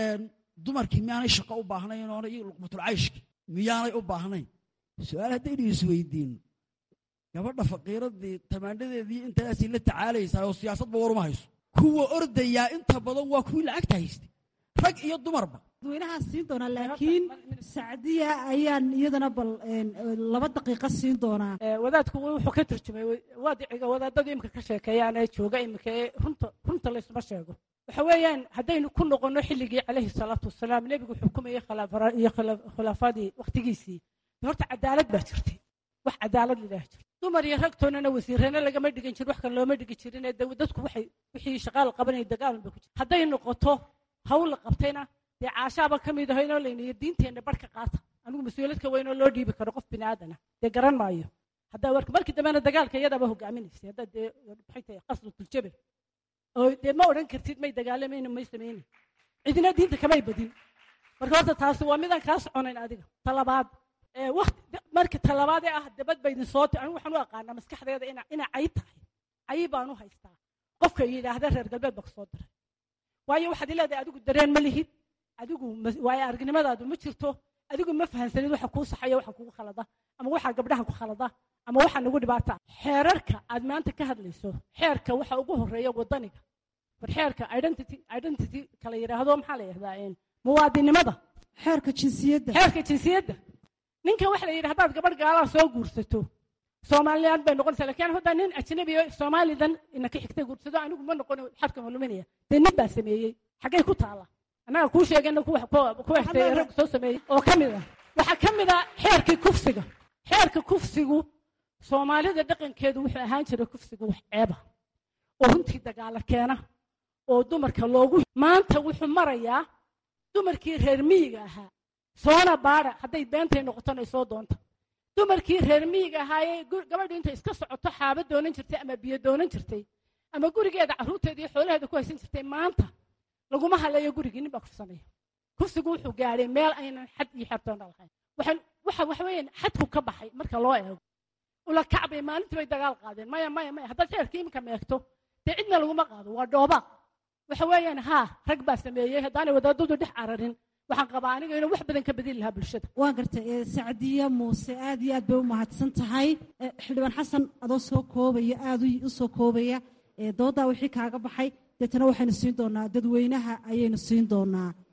dumarkii miyaanay shaqo u baahnayn oona iyo luqmatulcayshki miyaanay u baahnayn su-aal haddaynu isweydiinno gabadha faqiiradii tamaandhadeedii intaasay la tacaalaysaa oo siyaasadba waruma hayso kuwa ordayaa inta badan waa kuwii lacagta haystay rag iyo dumarba dadweynahaan siin doonaa laakiin sacdiya ayaan iyadana bal laba daqiiqo siin doonaa wadaadku wuxuu ka turjumay waadiciga wadaadadu imika ka sheekeeyaan ee jooga imika ee runta runta laysuma sheego waxa weeyaan haddaynu ku noqonno xilligii calayhi salaatu wasalaam nebigu xukumayey iyo khulaafadii wakhtigiisii horta cadaalad baa jirtay wax cadaalad lilaah jirta dumar iyo ragtoonana wasiirana lagama dhigan jirin wax kale looma dhigi jirin ee dadku waxay wixii shaqaal qabanaya dagaalan ba ku jira hadday noqoto hawl la qabtayna dee caashaaba ka mid aho inoo layniyo diinteenna barhka qaata anigu mas-uuladka weynoo loo dhiibi karo qof bini aadana dee garan maayo haddaa warka markii dambena dagaalka iyadaaba hogaaminaysay haddaa dee maxay tahay qasdatuljabe oo dee ma odhan kartid may dagaalamayna may samaynin cidina diinta kamay badin marka horta taasi waa midaan kaa soconayn adiga talabaad waqti marka talabaad ee ah dabad baydin soo anigu waxaan u aqaanaa maskaxdeeda ina ina cay tahay cayi baan u haystaa qofka yidhaahda reer galbeed baa kasoo diray waayo waxaad leedahay adigu dareen ma lihid adigu waayo aragnimadaadu ma jirto adigu ma fahansanid waxa kuu saxaya waxa kugu khalada ama waxa gabdhaha ku khalada ama waxa nagu dhibaata xeerarka aad maanta ka hadlayso xeerka waxa ugu horeeya wadaniga war xeerka identity identity kala yidhaahdo maxaa la yidhahdaa muwaadinimada xeerka jinsiyadda xeerka jinsiyadda ninka waxa la yidhi haddaad gabadh gaalaa soo guursato soomaaliland bay noqonaysaa lakiin haddaa nin ajnabi oo soomaalidan ina ka xigtay guursado anigu ma noqon xadka maluminaya dee nin baa sameeyey xaggay ku taala annaga kuu sheegayna kuwa xigtay rag soo sameeyey oo ka mid ah waxaa ka mid ah xeerkii kufsiga xeerka kufsigu soomaalida dhaqankeedu wuxuu ahaan jiray kufsigu wax ceeba oo runtii dagaala keena oo dumarka loogu maanta wuxuu marayaa dumarkii reer miyiga ahaa soona baada hadday beentay noqotona soo doonta dumarkii reer miyiga ahaayee gabadhu intay iska socoto xaaba doonan jirtay ama biyo doonan jirtay ama gurigeeda carruurteeda iyo xoolaheeda ku haysan jirtay maanta laguma haleeyo gurigii nin baa kufsanaya kufsigu wuxuu gaadhay meel aynan xad iyo xertoona lahayn waxa waxa weeyaan xadku ka baxay marka loo eego ula kacbay maalintii bay dagaal qaadeen maya maya maya haddaad xeerkii iminka meegto dee cidna laguma qaado waa dhoobaaq waxa weeyaan haa rag baa sameeyey haddaanay wadaadadu dhex cararin waxaan qabaa aniga inuu wax badan ka bedeli lahaa bulshada waan gartay sacdiya muuse aad iyo aad bay u mahadsan tahay xildhibaan xasan adoo soo koobaya aad u soo koobaya doodaa wixii kaaga baxay deetana waxaynu siin doonaa dadweynaha ayaynu siin doonaa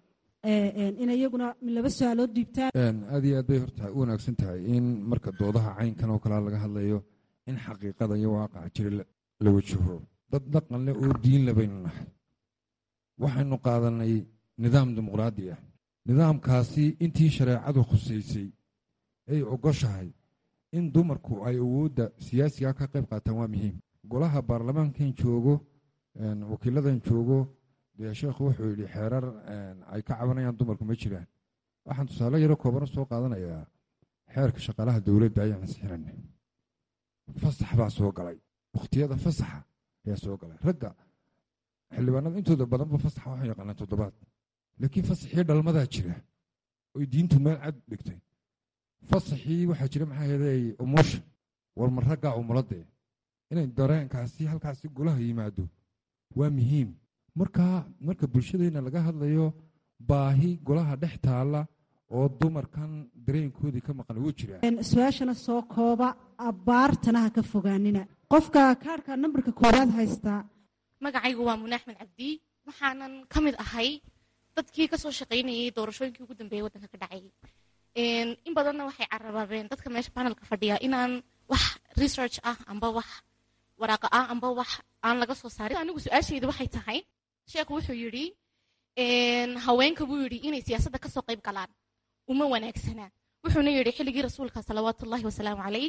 inay iyaguna laba su-aalood dhiibtaan aad iyo aad bay horta u wanaagsan tahay in marka doodaha caynkan oo kalea laga hadlayo in xaqiiqada iyo waaqaca jira la wajaho dad dhaqan leh oo diin le baynu nahay waxaynu qaadanay nidaam dimuqraadi ah nidaamkaasi intii shareecadu khusaysay ay ogoshahay in dumarku ay awoodda siyaasiga ka qayb qaataan waa muhiim golaha baarlamaankan joogo wakiiladan joogo dee sheekhu wuxuu yidhi xeerar ay ka cabanayaan dumarku ma jiraan waxaan tusaale yaro koobana soo qaadanayaa xeerka shaqaalaha dowladda ayaan ansixinana fasax baa soo galay wakhtiyada fasaxa ayaa soo galay ragga xildhibaanada intooda badanba fasaxa waxay yaqaanaan toddobaad laakiin fasaxii dhalmadaa jira oy diintu meel cad dhigtay fasaxii waxaa jira maxaa yeelay umuusha war ma raggaa umuladee inay dareenkaasi halkaasi golaha yimaado waa muhiim markaa marka bulshadeenna laga hadlayo baahi golaha dhex taalla oo dumarkan dareenkoodii ka maqan ugu jira su-aashana soo kooba abbaartana ha ka fogaanina qofka kaarhka nambarka koowaad haystaa magacaygu waa mune axmed cabdi waxaanan ka mid ahay dadkii kasoo shaqaynayay doorashooyinkii ugu dambeeyay waddanka ka dhacay in badanna waxay carabaabeen dadka meesha panelka fadhiya inaan wax research ah amba wax waraaqa ah amba wax aan laga soo saarin anigu su-aashayda waxay tahay sheekhu wuxuu yidhi haweenka buu yidhi inay siyaasadda kasoo qayb galaan uma wanaagsanaa wuxuuna yidhi xilligii rasuulka salawaatullahi wasalaamu calayh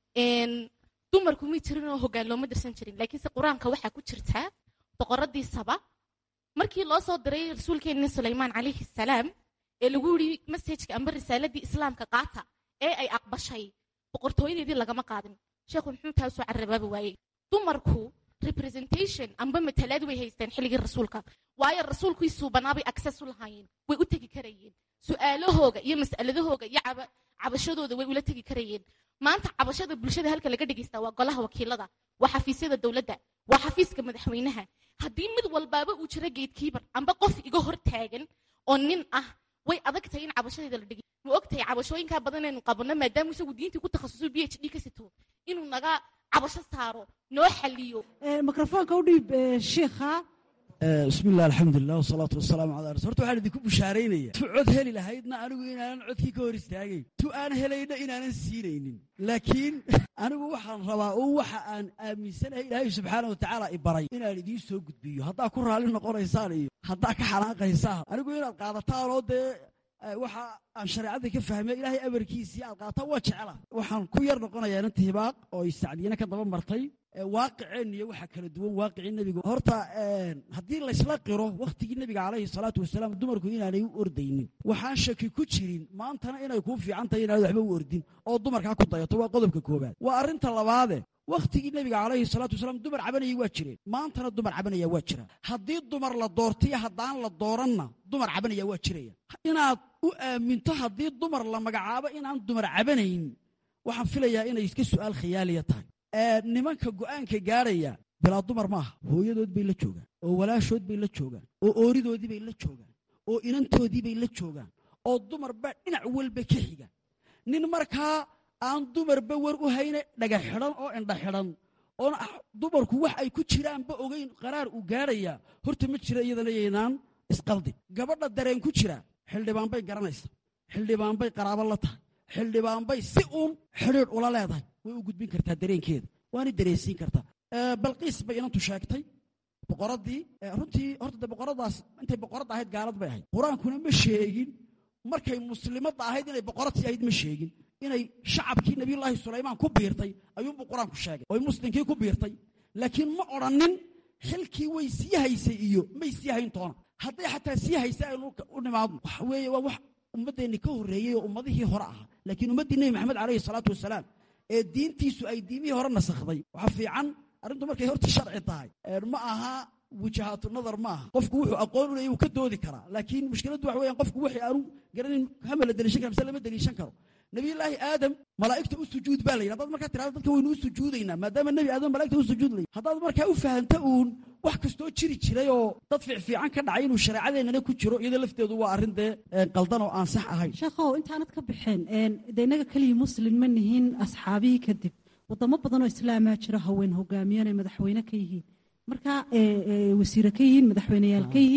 dumarku mi jirin oo hoggaan looma dirsan jirin laakiinse qur-aanka waxaa ku jirtaa boqoradii saba markii loo soo diray rasuulkeenni sulaymaan calayhi salaam ee lagu yidhi masajka amba risaaladii islaamka qaata ee ay aqbashay boqortooyadeedii lagama qaadin sheekhu muxuu taa soo carabaabi waayey dumarku representation amba matalaad way haysteen xilligii rasuulka waayo rasuulkii suubanaabay access u lahaayeen way u tegi karayeen su-aalahooga iyo mas'aladahooga iyo cabashadooda way ula tegi karayeen maanta cabashada bulshada halka laga dhegaysta waa golaha wakiilada waa xafiisyada dowladda waa xafiiska madaxweynaha haddii mid walbaaba uu jiro geedkiibar amba qof iga hor taagan oo nin ah way adag tahay in cabashadeeda la dhigi ma og tahay cabashooyinkaa badan aynu qabanno maadaama isagu diintii ku takhasusay b h d ka sito inuu naga cabasho saaro noo xaliyo mikrofoonka u dhiib shiikha bismi illah alxamdulilah wasalaatu wasalaamu calaa rasul horta waxaan idinku bushaaraynaya tu cod heli lahaydna anigu inaanan codkii ka hor istaagayn tu aan helayna inaanan siinaynin laakiin anigu waxaan rabaa oo waxa aan aaminsanahay ilaahay subxaana wa tacaala i baray inaan idiin soo gudbiyo haddaa ku raalli noqonaysaan iyo haddaa ka xanaaqaysaan anigu inaad qaadataan oo dee waxa aan shareecada ka fahmay ilaahay amarkiisii aad qaataan waa jecla waxaan ku yar noqonayaa inanta hibaaq oo sacdiyana ka daba martay waaqiceen iyo waxa kala duwan waaqicii nebiga horta haddii laysla qiro wakhtigii nebiga calayhi salaatu wasalaam dumarku inaanay u ordaynin waxaan shaki ku jirin maantana inay kuu fiican tahay inaanad waxba u ordin oo dumarkaa ku dayato waa qodobka koobaad waa arrinta labaade wakhtigii nebiga calayhi salaatu wasalaam dumar cabanayay waa jireen maantana dumar cabanaya waa jira haddii dumar la doortiyo haddaan la dooranna dumar cabanaya waa jiraya inaad u aaminto haddii dumar la magacaabo inaan dumar cabanayn waxaan filayaa inay iska su'aal khiyaaliya tahay nimanka go'aanka gaadhaya bilaa dumar maaha hooyadood bay la joogaan oo walaashood bay la joogaan oo ooridoodii bay la joogaan oo inantoodii bay la joogaan oo dumarba dhinac walba ka xiga nin markaa aan dumarba war u hayne dhaga xidhan oo indha xidhan oon dumarku wax ay ku jiraanba ogeyn qaraar uu gaadhaya horta ma jira iyadana yaynaan isqaldin gabadha dareen ku jira xildhibaan bay garanaysa xildhibaan bay qaraabo la tahay xildhibaan bay si uun xidhiidh ula leedahay way u gudbin kartaa dareenkeeda waana dareensiin kartaa balqiis bay inantu sheegtay boqoraddii runtii horta de boqoradaas intay boqoradda ahayd gaalad bay ahayd qur-aankuna ma sheegin markay muslimadda ahayd inay boqoradtii ahayd ma sheegin inay shacabkii nabiyullaahi sulaymaan ku biirtay ayuunbuu qur-aanku sheegay oy muslimkii ku biirtay laakiin ma odhannin xilkii way sii haysay iyo may sii hayn toona hadday xataa sii haysay aynu u nimaadno waxa weeye waa wax ummaddeenni ka horreeyey oo ummadihii hore ahaa laakiin ummaddii nebi maxamed calayhi salaatu wasalaam ee diintiisu ay diimihii hore nasakhday waxa fiican arrintu markay horta sharci tahay ma aha wujahaatu nadar ma aha qofku wuxuu aqoon u leeyay wuu ka doodi karaa laakiin mushkiladdu waxa weeyaan qofku wixii aanu garanin hama la deliishan kara mise lama deliishan karo nabiyullaahi aadam malaa'igta u sujuud baa la yidhi haddaad markaa tirahdo dadka waynu u sujuudaynaa maadaama nebi aadam malaa'igta u sujuud layidhi haddaad markaa u fahamta uun wax kastoo jiri jiray oo dad fiicfiican ka dhacay inuu shareecadeennana ku jiro iyadoo lafteedu waa arrin dee qaldan oo aan sax ahayn sheekhow intaanad ka baxeen de innaga keliya muslim ma nihiin asxaabihii kadib wadamo badanoo islaamaa jira haween hogaamiyaan ay madaxweyne ka yihiin marka wasiire ka yihiin madaxweyneyaal ka yihiin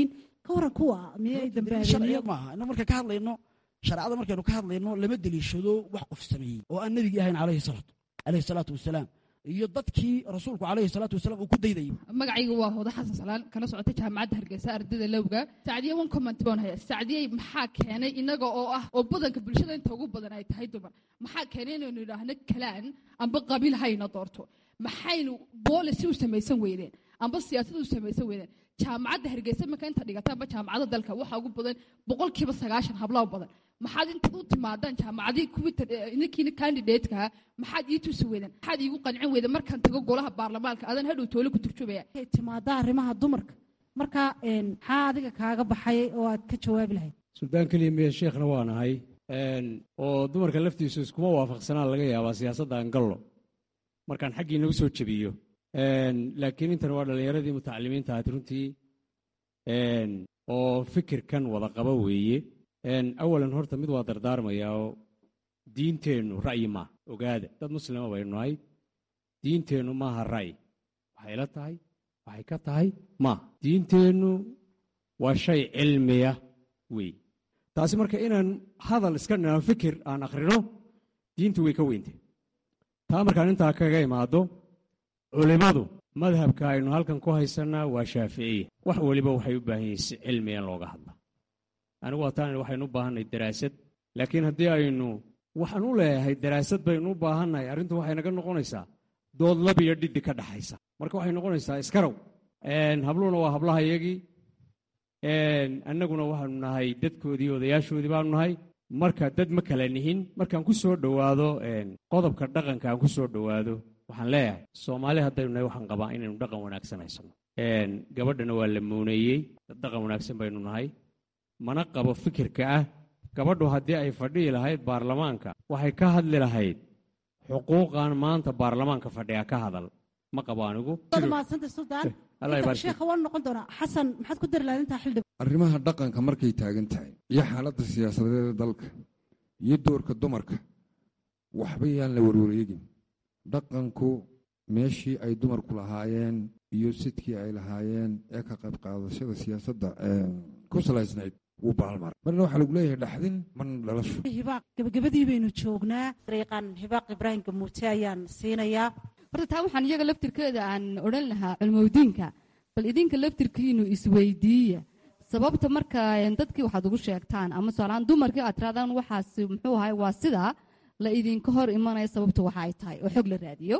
ka waran kuwa miyay sharciga dambaabeen maaha ina marka ka hadlayno shareecada markaynu ka hadlayno lama deliishado wax qof sameeyey oo aan nebigii ahayn calayhi salaatu calayhi salaatu wasalaam iyo dadkii rasuulku calayhi salaatu wasalaam uu ku daydayay magacaygu waa hoodo xasan salaan kala socota jaamacadda hargeysa ardayda lowga sacdiye one comment baan haya sacdiyey maxaa keenay inaga oo ah oo badanka bulshada inta ugu badan ay tahay dumar maxaa keenay inaynu idhaahno kalaan amba qabiil hayna doorto maxaynu boolicy u samaysan weydeen amba siyaasad u samaysan weydeen jaamacadda hargeysa marka inta dhigata amba jaamacadda dalka waxaa ugu badan boqolkiiba sagaashan hablaa badan maxaad intaad u timaadaan jaamacadii kuwii ninkiina candidatekaa maxaad ii tusi weydeen maxaad iigu qancin weydeen markaan tago golaha baarlamaanka adan hadhow toole ku turjubaya ay timaada arrimaha dumarka marka een, maxaa adiga kaaga baxay oo aad ka jawaabi lahayd suldaan keliya miya sheekhna waa nahay oo dumarka laftiisu iskuma waafaqsanaan laga yaabaa siyaasadda aan gallo markaan xaggiina u soo jebiyo laakiin intan waa dhallinyaradii mutacalimiinta ahayd runtii oo fikirkan wada qaba weeye awalan horta mid waa dardaarmayaa oo diinteennu ra'yi maaha ogaada dad muslima baynu nahay diinteennu maaha ra'yi waxay la tahay waxay ka tahay maaha diinteennu waa shay cilmiya wey taasi marka inaan hadal iska dhinaan fikir aan akhrino diintu way ka weyntay taa markaan intaa kaga imaado culimmadu madhabka aynu halkan ku haysannaa waa shaaficiya wax weliba waxay u baahan yihiin si cilmiya in looga hadla anigu waataan waxaynu u baahannahay daraasad laakiin haddii aynu waxaan u leeyahay daraasad baynu u baahannahay arrintu waxay naga noqonaysaa dood lab iyo dhidhi ka dhaxaysa marka waxay noqonaysaa iskarow habluhuna waa hablaha iyagii annaguna waxaanu nahay dadkoodii odayaashoodii baanu nahay marka dad ma kala nihin markaan ku soo dhowaado qodobka dhaqanka aan ku soo dhowaado waxaan leeyahay soomaali haddaynu nahay waxaan qabaa inaynu dhaqan wanaagsan haysano gabadhana waa la muuneeyey dad dhaqan wanaagsan baynu nahay mana qabo fikirka ah gabadhu haddii ay fadhihi lahayd baarlamaanka waxay ka hadli lahayd xuquuqan maanta baarlamaanka fadhiya ka hadal ma qabo anigu waad mahadsantay suldaan Allah inta ibaarki. sheekha waan noqon doonaa xasan maxaad ku dari lahayd intaa xildhib arrimaha dhaqanka markay taagan tahay iyo xaaladda siyaasadeed ee dalka iyo doorka dumarka waxba yaan la warwareegin dhaqanku meeshii ay dumarku lahaayeen iyo sidkii ay lahaayeen ee ka qayb qaadashada siyaasadda ee ku salaysnayd wuu baalmaray marna waxaa lagu leeyahay dhaxdin marna dhalasho hibaaq gabagabadii baynu joognaa dariiqan hibaaq ibraahim gamuute ayaan siinayaa horta taa waxaan iyaga laftirkeeda aan odhan lahaa culmowdiinka bal idinka laftirkiinu isweydiiya sababta marka dadkii waxaad ugu sheegtaan ama tusaalahaan dumarkii aad tiraadaan waxaas muxuu ahay waa sidaa la idinka hor imanaya sababta waxa ay tahay oo xog la raadiyo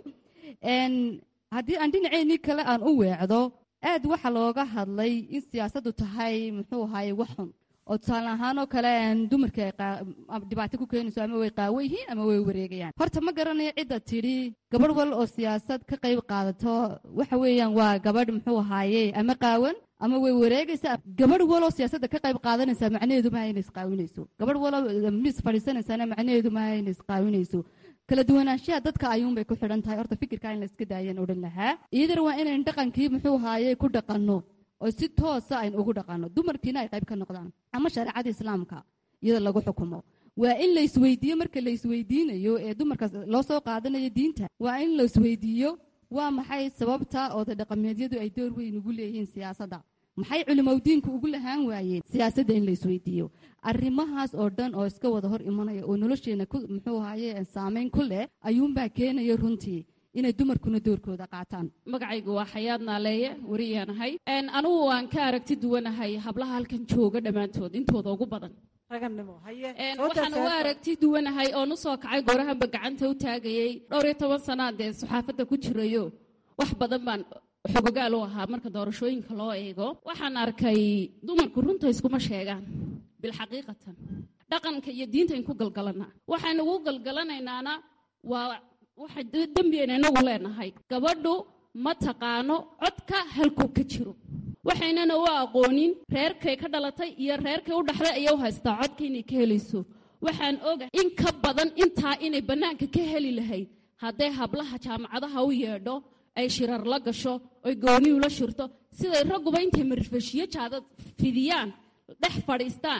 Een, haddii aan dhinaceennii kale aan u weecdo aad waxa looga hadlay in siyaasaddu tahay muxuu ahaye wax xun oo tusaale ahaan oo kale een, dumarkii ay qaa- ama dhibaato ku keenayso ama way qaawo yihiin ama way wareegayaan horta ma garanayo cidda tidhi gabadh wal oo siyaasad ka qayb qaadato waxa weeyaan waa gabadh muxuu ahaaye ama qaawan ama way wareegaysaa gabadh waloo siyaasadda ka qayb qaadanaysaa macnaheedu maaha inay isqaawinayso gabadh waloo miis fadhiisanaysaana macnaheedu maaha inay isqaawinayso kala duwanaanshaha dadka ayuunbay ku xidhan tahay horta fikirkaa in la iska daayaan odhan lahaa iyadana waa inayn dhaqankii muxuu ahaaye ku dhaqanno oo si toosa ayn ugu dhaqanno dumarkiina ay qayb ka noqdaan ama shareecada islaamka iyada lagu xukumo waa in la isweydiiyo marka la isweydiinayo ee dumarkaas loo soo qaadanayo diinta waa in la isweydiiyo waa maxay sababta ooda dhaqameedyadu ay door weyn ugu leeyihiin siyaasadda maxay culimowdiinku ugu lahaan waayeen siyaasadda in la isweydiiyo arrimahaas oo dhan oo iska wada hor imanaya oo nolosheena ku muxuu ahaye saameyn ku leh ayuunbaa keenaya runtii inay dumarkuna doorkooda qaataan magacaygu waa xayaad naaleeye wariyaanahay anugu waan ka aragti duwanahay hablaha halkan jooga dhammaantood intooda ugu badan ragannimo haye Een, soo waxaan darsaad. uga aragti duwanahay oon u soo kacay goorahanba gacanta u taagayey dhowr iyo toban sanaa dee saxaafadda ku jirayo wax badan baan xogogaal u ahaa marka doorashooyinka loo eego waxaan arkay dumarku runta iskuma sheegaan bilxaqiiqatan dhaqanka iyo diinta in ku galgalanaa waxaan ugu galgalanaynaana waa waxa de- dembiayna inagu leenahay gabadhu ma taqaano codka halkuu ka jiro waxaynana u aqoonin reerkay ka dhalatay iyo reerkay u dhaxday ayay u haystaa codka inay ka helayso waxaan ogahay in ka badan intaa inay bannaanka ka heli lahayd hadday hablaha jaamacadaha u yeedho ay shirar la gasho oy gooni ula shirto siday ragguba intay marfashiyo jaadad fidiyaan dhex fadhiistaan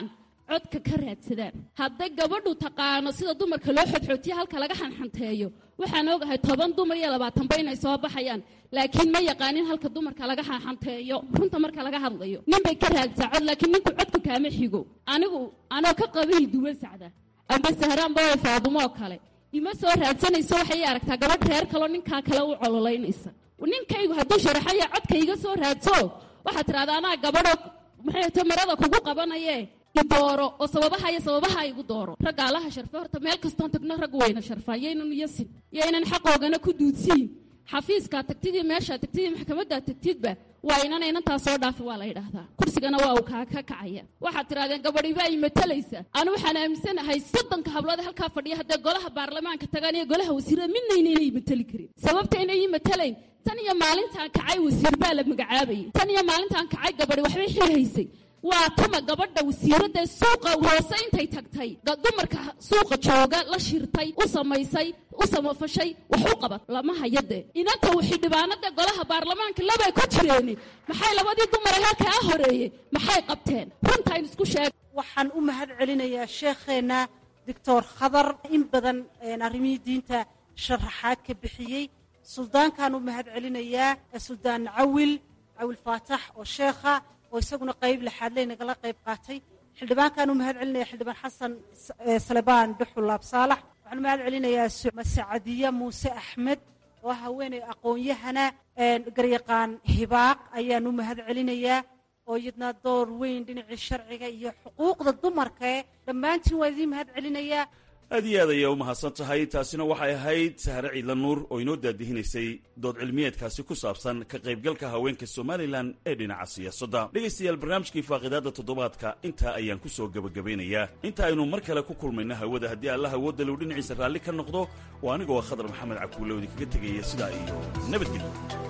codka ka raadsadaan hadday gabadhu taqaano sida dumarka loo xodxootiyo halka laga xanxanteeyo waxaan ogahay toban dumar iyo labaatanba inay soo baxayaan laakiin ma yaqaanin halka dumarka laga xanxanteeyo runta marka laga hadlayo nin bay ka raadsaa cod laakiin ninku codka kaama xigo anigu anoo ka qabiil duwan sacda amba sahraanba way faadumoo kale ima soo raadsanayso waxay aragtaa gabadh reer kaloo ninkaa kale u cololaynaysa ninkaygu hadduu sharaxaya codka iga soo raadso waxaad tidhahda anaa gabadhoo maxay ta marada kugu qabanaye idooro oo sababaha iyo sababaha igu dooro ragga allaha sharfe horta meel kastoon tagno raggu wayna sharfaan yaynan yasin yaynan xaqoogana ku duudsiin xafiiskaa tagtidii meeshaa tagtidii maxkamaddaa tagtidba waa inana inantaa soo dhaafi waa la yidhaahdaa kursigana waa uu kaa ka kacaya waxaad tidhahdeen gabadhibaa i matalaysa anu waxaan aaminsanahay soddonka hablood halkaa fadhiya haddee golaha baarlamaanka tagaan iyo golaha wasiirada midnayna inay matali karin sababta inay ii matalayn tan iyo maalintaan kacay wasiir baa la magacaabayay tan iyo maalintaan kacay gabadhi waxbay xil haysay waa tuma gabadha wasiiradda suuqa hoose intay tagtay dumarka suuqa jooga la shirtay u samaysay u samafashay wax u qabat lama hayade inanta xildhibaanada golaha baarlamaanka labay ku jireeni maxay labadii dumare halkaa horeeyey maxay qabteen runtayn isku sheeg waxaan u mahad celinayaa sheekheenna doctor khadar in badan arrimihii diinta sharaxaad ka bixiyey suldaankaan u mahad celinayaa suldaan cawil cawil faatax oo sheekha oo isaguna qayb laxaadley nagala qayb qaatay xildhibaankaan u mahad celinaya xildhibaan xasan salebaan dhuxul laabsaalax waxaan u mahad celinayaa masacadiye muuse axmed oo haweeney aqoon-yahana garyaqaan hibaaq ayaan u mahad celinayaa oo iyadna door weyn dhinacii sharciga iyo xuquuqda dumarkae dhammaantiin waa idiin mahad celinayaa aad iyo aad ayaa u mahadsan tahay taasina waxay ahayd sahre ciidla nuur oo inoo daadihinaysay dood cilmiyeedkaasi ku saabsan ka qaybgalka haweenka somalilan ee dhinaca siyaasadda dhegaystayaal barnaamijkii faaqidaadda toddobaadka intaa ayaan ku soo gebagabeynayaa inta aynu mar kale ku kulmayno hawada haddii allah awoodalow dhinaciisa raalli ka noqdo oo anigoo khadar maxamed cabkuulle oo idinkaga tegaya sidaa iyo nabadgelyo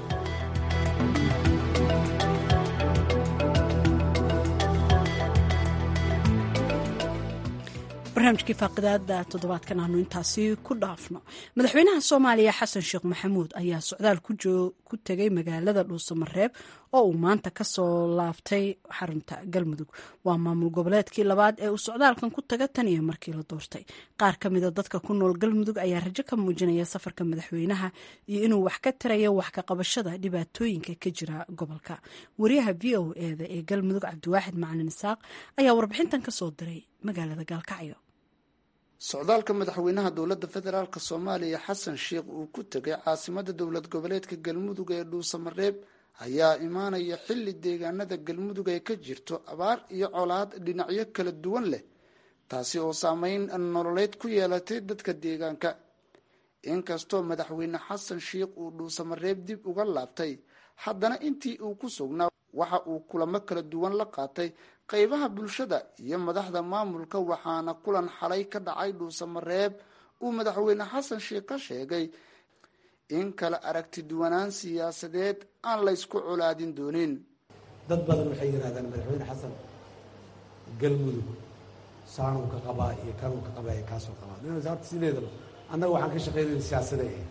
barnaamijkii faaqidaada toddobaadkan aanu intaasi ku dhaafno madaxweynaha soomaaliya xasan sheekh maxamuud ayaa socdaal ku tegay magaalada dhuusamareeb oo uu maanta kasoo laaftay xarunta galmudug waa maamul goboleedkii labaad ee uu socdaalkan ku taga tan iyo markii la doortay qaar ka mida dadka ku nool galmudug ayaa rajo ka muujinaya safarka madaxweynaha iyo inuu wax ka tarayo wax ka qabashada dhibaatooyinka ka jira gobolka wariyaha v o eda ee galmudug cabdiwaaxid macalin isaaq ayaa warbixintan kasoo diray magaalada gaalkacyo socdaalka madaxweynaha dowladda federaalk soomaaliya xasan sheikh uu ku tegay caasimada dowlad goboleedka galmudug ee dhuusamareeb ayaa imaanaya xilli deegaanada galmudug ay ka jirto abaar iyo colaad dhinacyo kala duwan leh taasi oo saameyn nololeed ku yeelatay dadka deegaanka inkastoo madaxweyne xasan sheikh uu dhuusamareeb dib uga laabtay haddana intii uu ku sugnaa waxa uu kulamo kala duwan la qaatay qeybaha bulshada iyo madaxda maamulka waxaana kulan xalay ka dhacay dhuusamareeb uu madaxweyne xasan sheikh ka sheegay in kala aragti duwanaan siyaasadeed aan laysku colaadin doonin dad badan waxay yidhahdaan madaxweyne xasan galmudug saanuu ka qabaa iyo kanuu ka qabaa iyo kaasuu qabaa horta sideedaba annaga waxaan ka shaqaynayna siyaasaday ahayd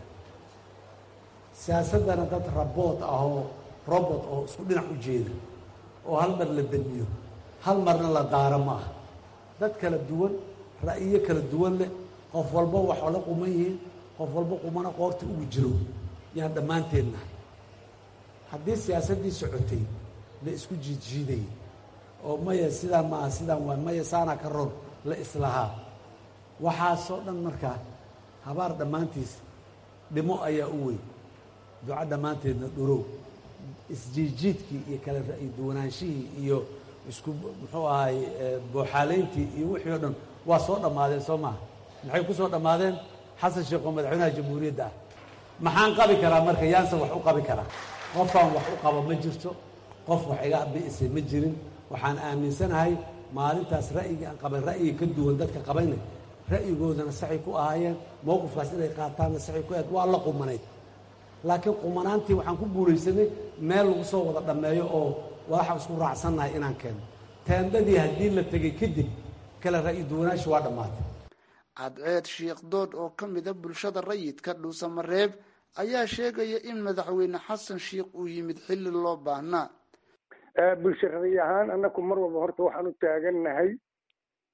siyaasaddana dad rabood ahoo robot oo isku dhinac u jeeda oo hal mar la damiyo hal marna la daaro ma aha dad kala duwan ra'yiyo kala duwan leh qof walba wax la quman yihiin qof walba qumana qoorta ugu jiro yaan dhammaanteen nahay haddii siyaasaddii socotay la isku jiidjiidayay oo maya sidaan maaha sidaan waa maya saanaa ka ron la islahaa waxaasoo dhan markaa habaar dhammaantiis dhimo ayaa u weyn duco dhammaanteedna dhurow isjiidjiidkii iyo kala ra'yi duwanaanshihii iyo isku muxuu ahay booxaalayntii iyo wixii o dhan waa soo dhammaadeen soo maaha maxay ku soo dhammaadeen xasan sheekh oo madaxweynaha jamhuuriyadda ah maxaan qabi karaa marka yaanse wax u qabi karaa qofaan wax u qabo ma jirto qof wax iga bi'isay ma jirin waxaan aaminsanahay maalintaas ra'yigii aan qabay ra'yiga ka duwan dadka qabayna ra'yigoodana saxay ku ahaayeen mowqifkaas inay qaataanna saxay ku ahayd waa la qumanayd laakiin qumanaantii waxaan ku guulaysanay meel lagu soo wada dhammeeyo oo waxa isku raacsannahay inaan keeno teendadii haddii la tegay kadib kale ra'yi duwanaashi waa dhammaatay cadceed sheikh dood oo ka mida bulshada rayidka dhuusamareeb ayaa sheegaya in madaxweyne xasan sheikh uu yimid xilli loo baahnaa bulsho rayi ahaan annaku mar walba horta waxaan u taagannahay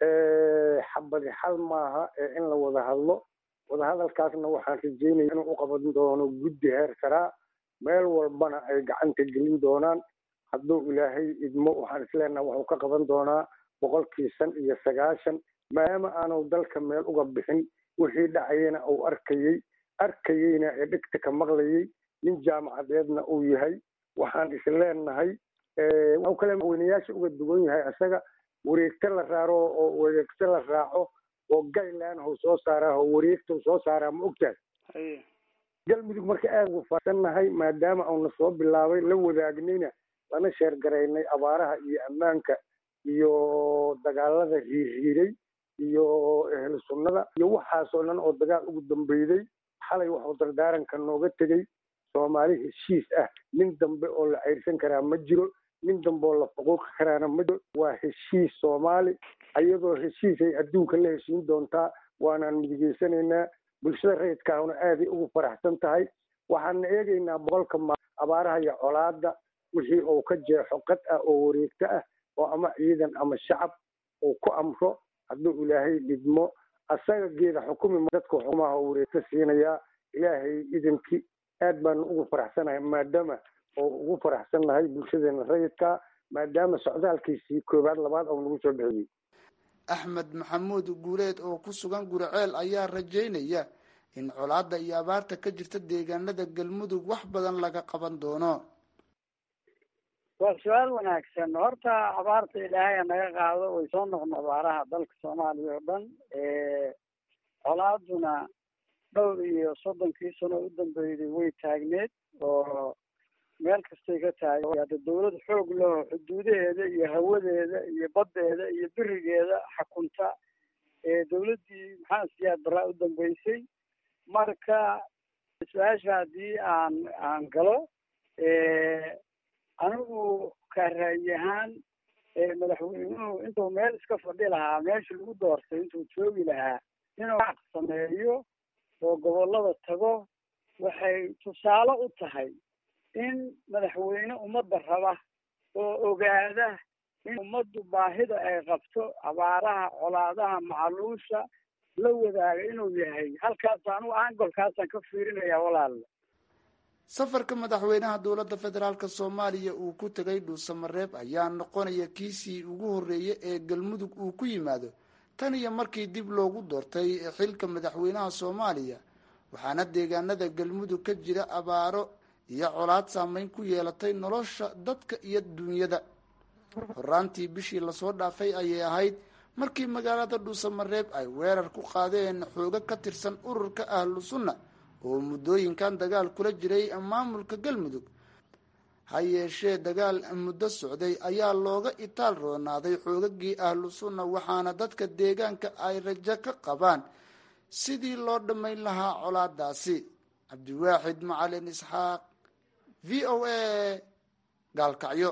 xabadi xal maaha ee in la wada hadlo wadahadalkaasna waxaan rajeynaya inuu u qaban doono guddi heer saraa meel walbana ay gacanta gelin doonaan hadduu ilaahay idmo waxaan isleenaha wuxuu ka qaban doonaa boqolkii shan iyo sagaashan maadaama aanu dalka meel uga bixin wixii dhacayena uu arkayey arkayeyna ee dhegta ka maqlayey nin jaamacadeedna uu yahay waxaan isleenahay wuxuu kale madaxweynayaasha uga duwan yahay isaga wareegto la raaro oo wareegto la raaco oo gaylan hau soo saaraa oo wareegta soo saaraa ma ogtahay galmudug marka aad ugu fasannahay maadaama uuna soo bilaabay la wadaagnayna lana sheergaraynay abaaraha iyo ammaanka iyo dagaalada riirriiray iyo ehlu sunnada iyo waxaasoo dhan oo dagaal ugu dambeyday xalay waxuu dardaaranka nooga tegey soomaali heshiis ah nin dambe oo la cayrsan karaa ma jiro nin dambe oo la faquuqi karaana ma jiro waa heshiis soomaali ayadoo heshiisay adduunka la heshiin doontaa waanaan midigeysanaynaa bulshada rayidkaahuna aaday ugu faraxsan tahay waxaana eegaynaa boqolka ma abaaraha iyo colaada wixii uu ka jeexo qad ah oo wareegto ah oo ama ciidan ama shacab uu ku amro hadduu ilaahay dhidmo asaga geeda xukumi dadka xukumaha oo wareegto siinayaa ilaahay idankii aad baanu ugu faraxsanahay maadaama oo ugu faraxsan nahay bulshadeena rayidka maadaama socdaalkiisii koowaad labaad oo nagu soo bixiyey axmed maxamuud guuleed oo ku sugan guriceel ayaa rajaynaya in colaadda iyo abaarta ka jirta deegaanada galmudug wax badan laga qaban doono waa su-aal wanaagsan horta abaarta ilaahay naga qaado way soo noqon abaaraha dalka soomaaliya oo dhan colaaduna dhowr iyo soddonkii sano u dambeyday way taagneed oo meel kastay ka tahay hadda dawlad xoog leho xuduudaheeda iyo hawadeeda iyo baddeeda iyo birigeeda xakunta dawladdii maxaa siyaad baraa u dambeysay marka su-aasha haddii aan aan galo anigu ka ra'yi ahaan madaxweynuhu intuu meel iska fadhi lahaa meesha lagu doortay intuu joogi lahaa inuu xaq sameeyo oo gobollada tago waxay tusaale u tahay in madaxweyne ummadda raba oo ogaada in ummaddu baahida ay qabto abaaraha colaadaha macaluusha la wadaaga inuu yahay halkaas anigu angolkaasaan ka fiirinayaa walaalla safarka madaxweynaha dowladda federaalk soomaaliya uu ku tegay dhuusamareeb ayaa noqonaya kiisii ugu horreeyay ee galmudug uu ku yimaado tan iyo markii dib loogu doortay xilka madaxweynaha soomaaliya waxaana deegaanada galmudug ka jira abaaro iyo colaad saameyn ku yeelatay nolosha dadka iyo duunyada horaantii bishii lasoo dhaafay ayay ahayd markii magaalada dhuusamareeb ay weerar ku qaadeen xoogo ka tirsan ururka ahlu sunna oo muddooyinkan dagaal kula jiray maamulka galmudug ha yeeshee dagaal muddo socday ayaa looga itaal roonaaday xoogagii ahlu sunna waxaana dadka deegaanka ay rajo ka qabaan sidii loo dhammayn lahaa colaadaasi cabdiwaaxid macalin isxaaq v o a gaalkacyo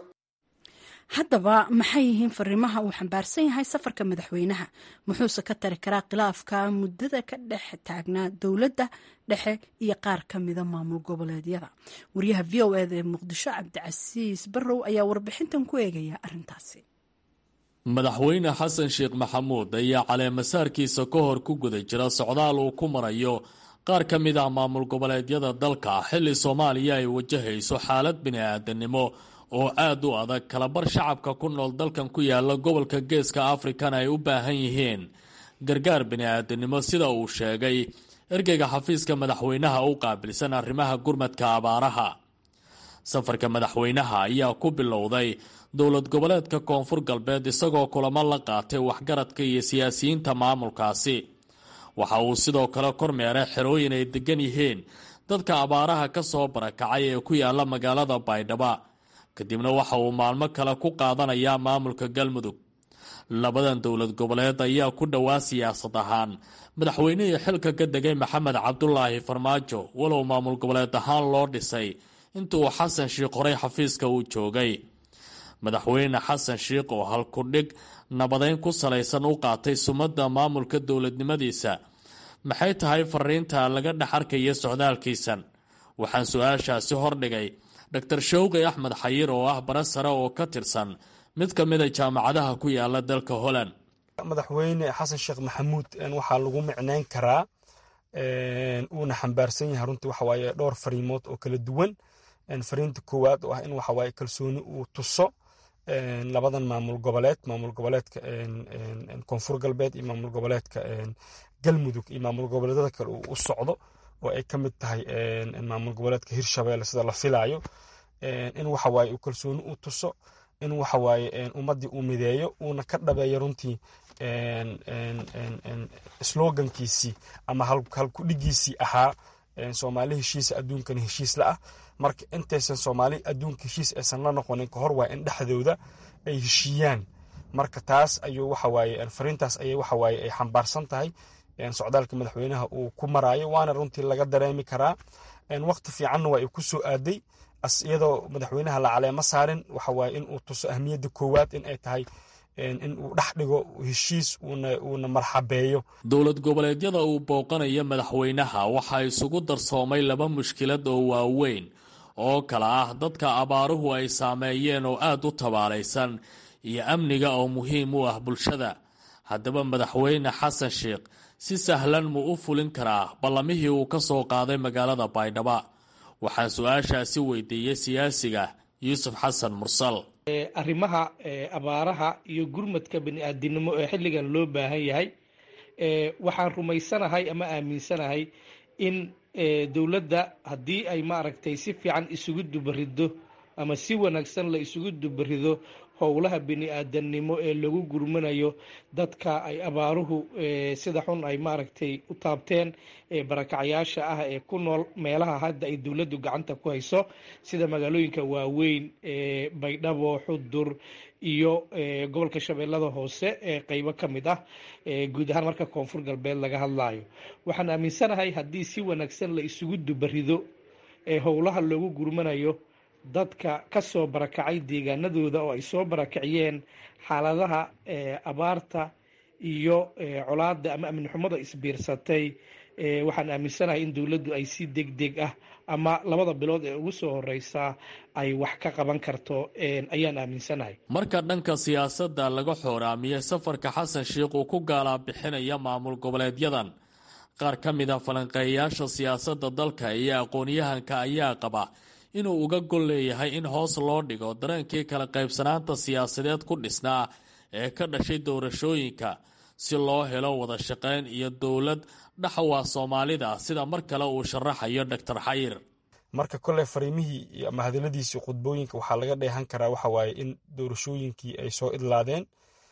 haddaba maxay yihiin fariimaha uu xambaarsan yahay safarka madaxweynaha muxuuse ka tari karaa khilaafka muddada ka dhex taagnaa dowladda dhexe iyo qaar ka mida maamul goboleedyada wariyaha v o eda ee muqdisho cabdicasiis barrow ayaa warbixintan ku eegaya arrintaasi madaxweyne xasan sheekh maxamuud ayaa caleemasaarkiisa ka hor ku guda jira socdaal uu ku marayo qaar ka mid ah maamul goboleedyada dalka xilli soomaaliya ay wajahayso xaalad bini-aadanimo oo aad u adag kalabar shacabka ku nool dalkan ku yaala gobolka geeska afrikana ay u baahan yihiin gargaar bini-aadanimo sida uu sheegay ergeyga xafiiska madaxweynaha u qaabilsan arrimaha gurmadka abaaraha safarka madaxweynaha ayaa ku bilowday dowlad goboleedka koonfur galbeed isagoo kulamo la qaatay waxgaradka iyo siyaasiyiinta maamulkaasi waxa uu sidoo kale kormeeray xerooyin ay degan yihiin dadka abaaraha ka soo barakacay ee ku yaala magaalada baydhabo kadibna waxa uu maalmo kale ku qaadanayaa maamulka galmudug labadan dowlad goboleed ayaa ku dhowaa siyaasad ahaan madaxweynihii xilka ka degay maxamed cabdulaahi farmaajo walow maamul goboleed ahaan loo dhisay inta uu xasan sheikh horey xafiiska uu joogay madaxweyne xasan sheikh oo halkudhig nabadeyn ku salaysan u qaatay sumadda maamulka dowladnimadiisa maxay tahay fariinta laga dhex arkaya socdaalkiisan waxaan su-aashaasi hordhigay dor showqi axmed xayir oo ah bara sare oo ka tirsan mid ka mida jaamacadaha ku yaala dalka holland madaxweyne xasan sheekh maxamuud waxaa lagu micneyn karaa uuna xambaarsan yahay runtii waxa waaye dhowr fariimood oo kala duwan fariinta koowaad oo ah in waxa waaye kalsooni uu tuso labadan maamul goboleed maamul goboleedka koonfur galbeed iyo maamul goboleedka galmudug iyo maamul goboleedyada kale uu u socdo oo ay ka mid tahay maamul goboleedka hirshabelle sida la filaayo in waxa waaye uu kalsooni u tuso in waxa waaye ummaddii uu mideeyo uuna ka dhabeeyo runtii slogankiisii ama halkudhigiisii ahaa soomaali heshiisa adduunkana heshiis la ah marka intaysan soomaali adduunka heshiis aysan la noqonin kahor waa in dhexdooda ay heshiiyaan marka taas ayuu waxawaaye fariintaas ayay waxawaaye ay xambaarsan tahay socdaalka madaxweynaha uu ku maraayo waana runtii laga dareemi karaa waqti fiicanna waa ay ku soo aaday iyadoo madaxweynaha la caleemo saarin waxawaaye in uu tuso ahmiyadda koowaad in ay tahay in uu dhex dhigo heshiis uuna marxabeeyo dowlad goboleedyada uu booqanaya madaxweynaha waxaa isugu darsoomay laba mushkilad oo waaweyn oo kala ah dadka abaaruhu ay saameeyeen oo aad u tabaalaysan iyo amniga oo muhiim u ah bulshada haddaba madaxweyne xasan sheekh si sahlan muu u fulin karaa ballamihii uu ka soo qaaday magaalada baydhaba waxaan su-aashaasi weydiiyey siyaasiga yuusuf xasan mursal arrimaha abaaraha iyo gurmadka bani-aadinimo ee xilligan loo baahan yahay waxaan rumaysanahay ama aaminsanahay in dowladda haddii ay maaragtay si fiican isugu dubarido ama si wanaagsan la isugu dubarido howlaha bini-aadanimo ee lagu gurmanayo dadka ay abaaruhu sida xun ay maaragtay u taabteen barakacyaasha ah ee ku nool meelaha hadda ay dowladdu gacanta ku hayso sida magaalooyinka waaweyn ee baydhabo xudur iyo gobolka shabeellada hoose ee qeybo ka mid ah guud ahaan marka koonfur galbeed laga hadlayo waxaan aaminsanahay haddii si wanaagsan la isugu dubarido ee howlaha loogu gurmanayo dadka ka soo barakacay deegaanadooda oo ay soo barakiciyeen xaaladaha abaarta iyo colaada ama amni xumada isbiirsatay waxaan aaminsanahay in dowladdu ay si deg deg ah ama labada bilood ee ugu soo horeysaa ay wax ka qaban karto ayaan aaminsanahay marka dhanka siyaasadda laga xooraamiyey safarka xasan sheikh uu ku gaalaa bixinaya maamul goboleedyadan qaar ka mid a falanqeeyayaasha siyaasadda dalka iyo aqoon-yahanka ayaa qaba inuu uga gol leeyahay in hoos loo dhigo dareenkii kala qaybsanaanta siyaasadeed ku dhisnaa ee ka dhashay doorashooyinka si loo helo wada shaqayn iyo dowlad dhaxwa soomaalida sida mar kale uu sharaxayo doctor xayir marka kolley fariimihii ama hadaladiisii khudbooyinka waxaa laga dheehan karaa waxa waaye in doorashooyinkii ay soo idlaadeen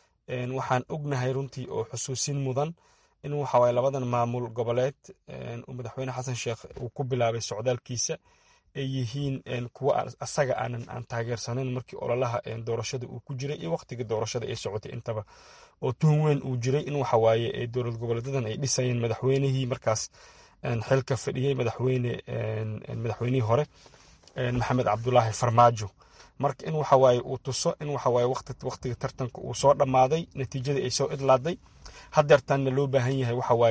waxaan ognahay runtii oo xusuusin mudan in waxawaaye labadan maamul goboleed uu madaxweyne xasan sheekh uu ku bilaabay socdaalkiisa ay yihiin kuwa asaga aanan aan taageersanayn markii ololaha doorashada uu ku jiray iyo waqtigii doorashada ay socotay intaba oo tuhun weyn uu jiray in waxawaaye dowlad goboleedadan ay dhisayeen madaxweynihii markaas xilka fadhiyey madaxweyne madaxweynihii hore maxamed cabdulaahi farmaajo marka in waxawaaye uu tuso in waxawaaye waqtiga tartanka uu soo dhammaaday natiijadii ay soo idlaaday hadeertaanna loo baahan yahay waxawaaye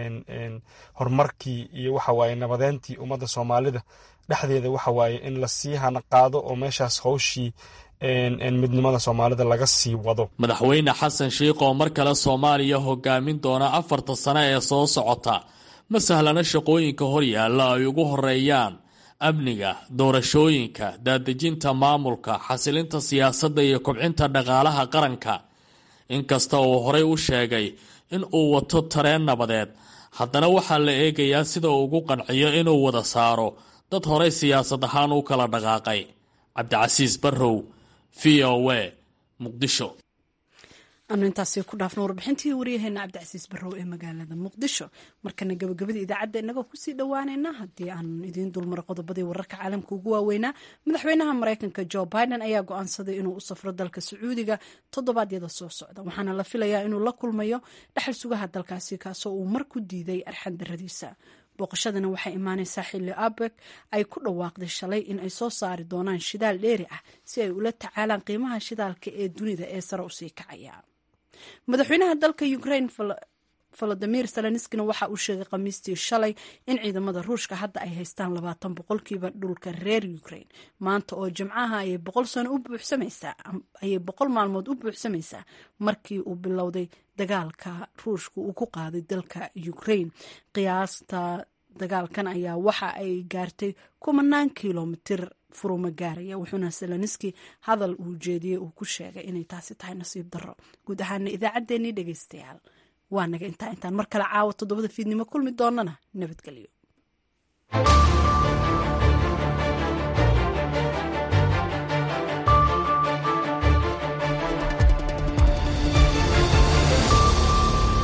in horumarkii iyo waxawaaye nabadeyntii ummadda soomaalida dhexdeeda waxawaaye in lasii hana qaado oo meeshaas howshii midnimada soomaalida laga sii wado madaxweyne xasan sheikh oo mar kale soomaaliya hogaamin doona afarta sano ee soo socota ma sahlana shaqooyinka horyaalla ay ugu horeeyaan amniga doorashooyinka daadejinta maamulka xasilinta siyaasadda iyo kobcinta dhaqaalaha qaranka inkasta uu horey u sheegay in uu wato tareen nabadeed haddana waxaa la eegayaa sida uu ugu qanciyo inuu wada saaro dad horey siyaasad ahaan u kala dhaqaaqay cabdicasiis barrow v o a muqdisho anu intaasi ku dhaafno warbixintii waryaheena cabdicasiis barrow ee magaalada muqdisho markana gabagabada idaacadda inagoo kusii dhowaaneynaa haddii aan idiin dulmaro qodobadii wararka caalamka ugu waaweynaa madaxweynaha mareykanka jo biden ayaa go-aansaday inuu u safro dalka sacuudiga toddobaadyada soo socda waxaana la filayaa inuu la kulmayo dhexal sugaha dalkaasi kaasoo uu mar ku diiday arxan daradiisa booqashadana waxay imaaneysaa xilli abeg ay ku dhawaaqday shalay in ay soo saari doonaan shidaal dheeri ah si ay ula tacaalaan qiimaha shidaalka ee dunida ee sare usii kacaya madaxweynaha dalka ukraine volodimir zelenskina waxa uu sheegay khamiistii shalay in ciidamada ruushka hadda ay haystaan labaatan boqolkiiba dhulka reer ukraine maanta oo jimcaha ayay boqol sano u buuxsamaysaa ayay boqol maalmood u buuxsamaysaa markii uu bilowday dagaalka ruushka uu ku qaaday dalka ukraine qiyaasta dagaalkan ayaa waxa ay gaartay kumanaan kilomitir furuma gaaraya wuxuuna seloniski hadal uu jeediyey uu ku sheegay inay taasi tahay nasiib darro guud ahaana idaacaddeenii dhegeystayaal waa naga intaa intaan mar kale caawa toddobada fiidnimo kulmi doonana nabadgelyo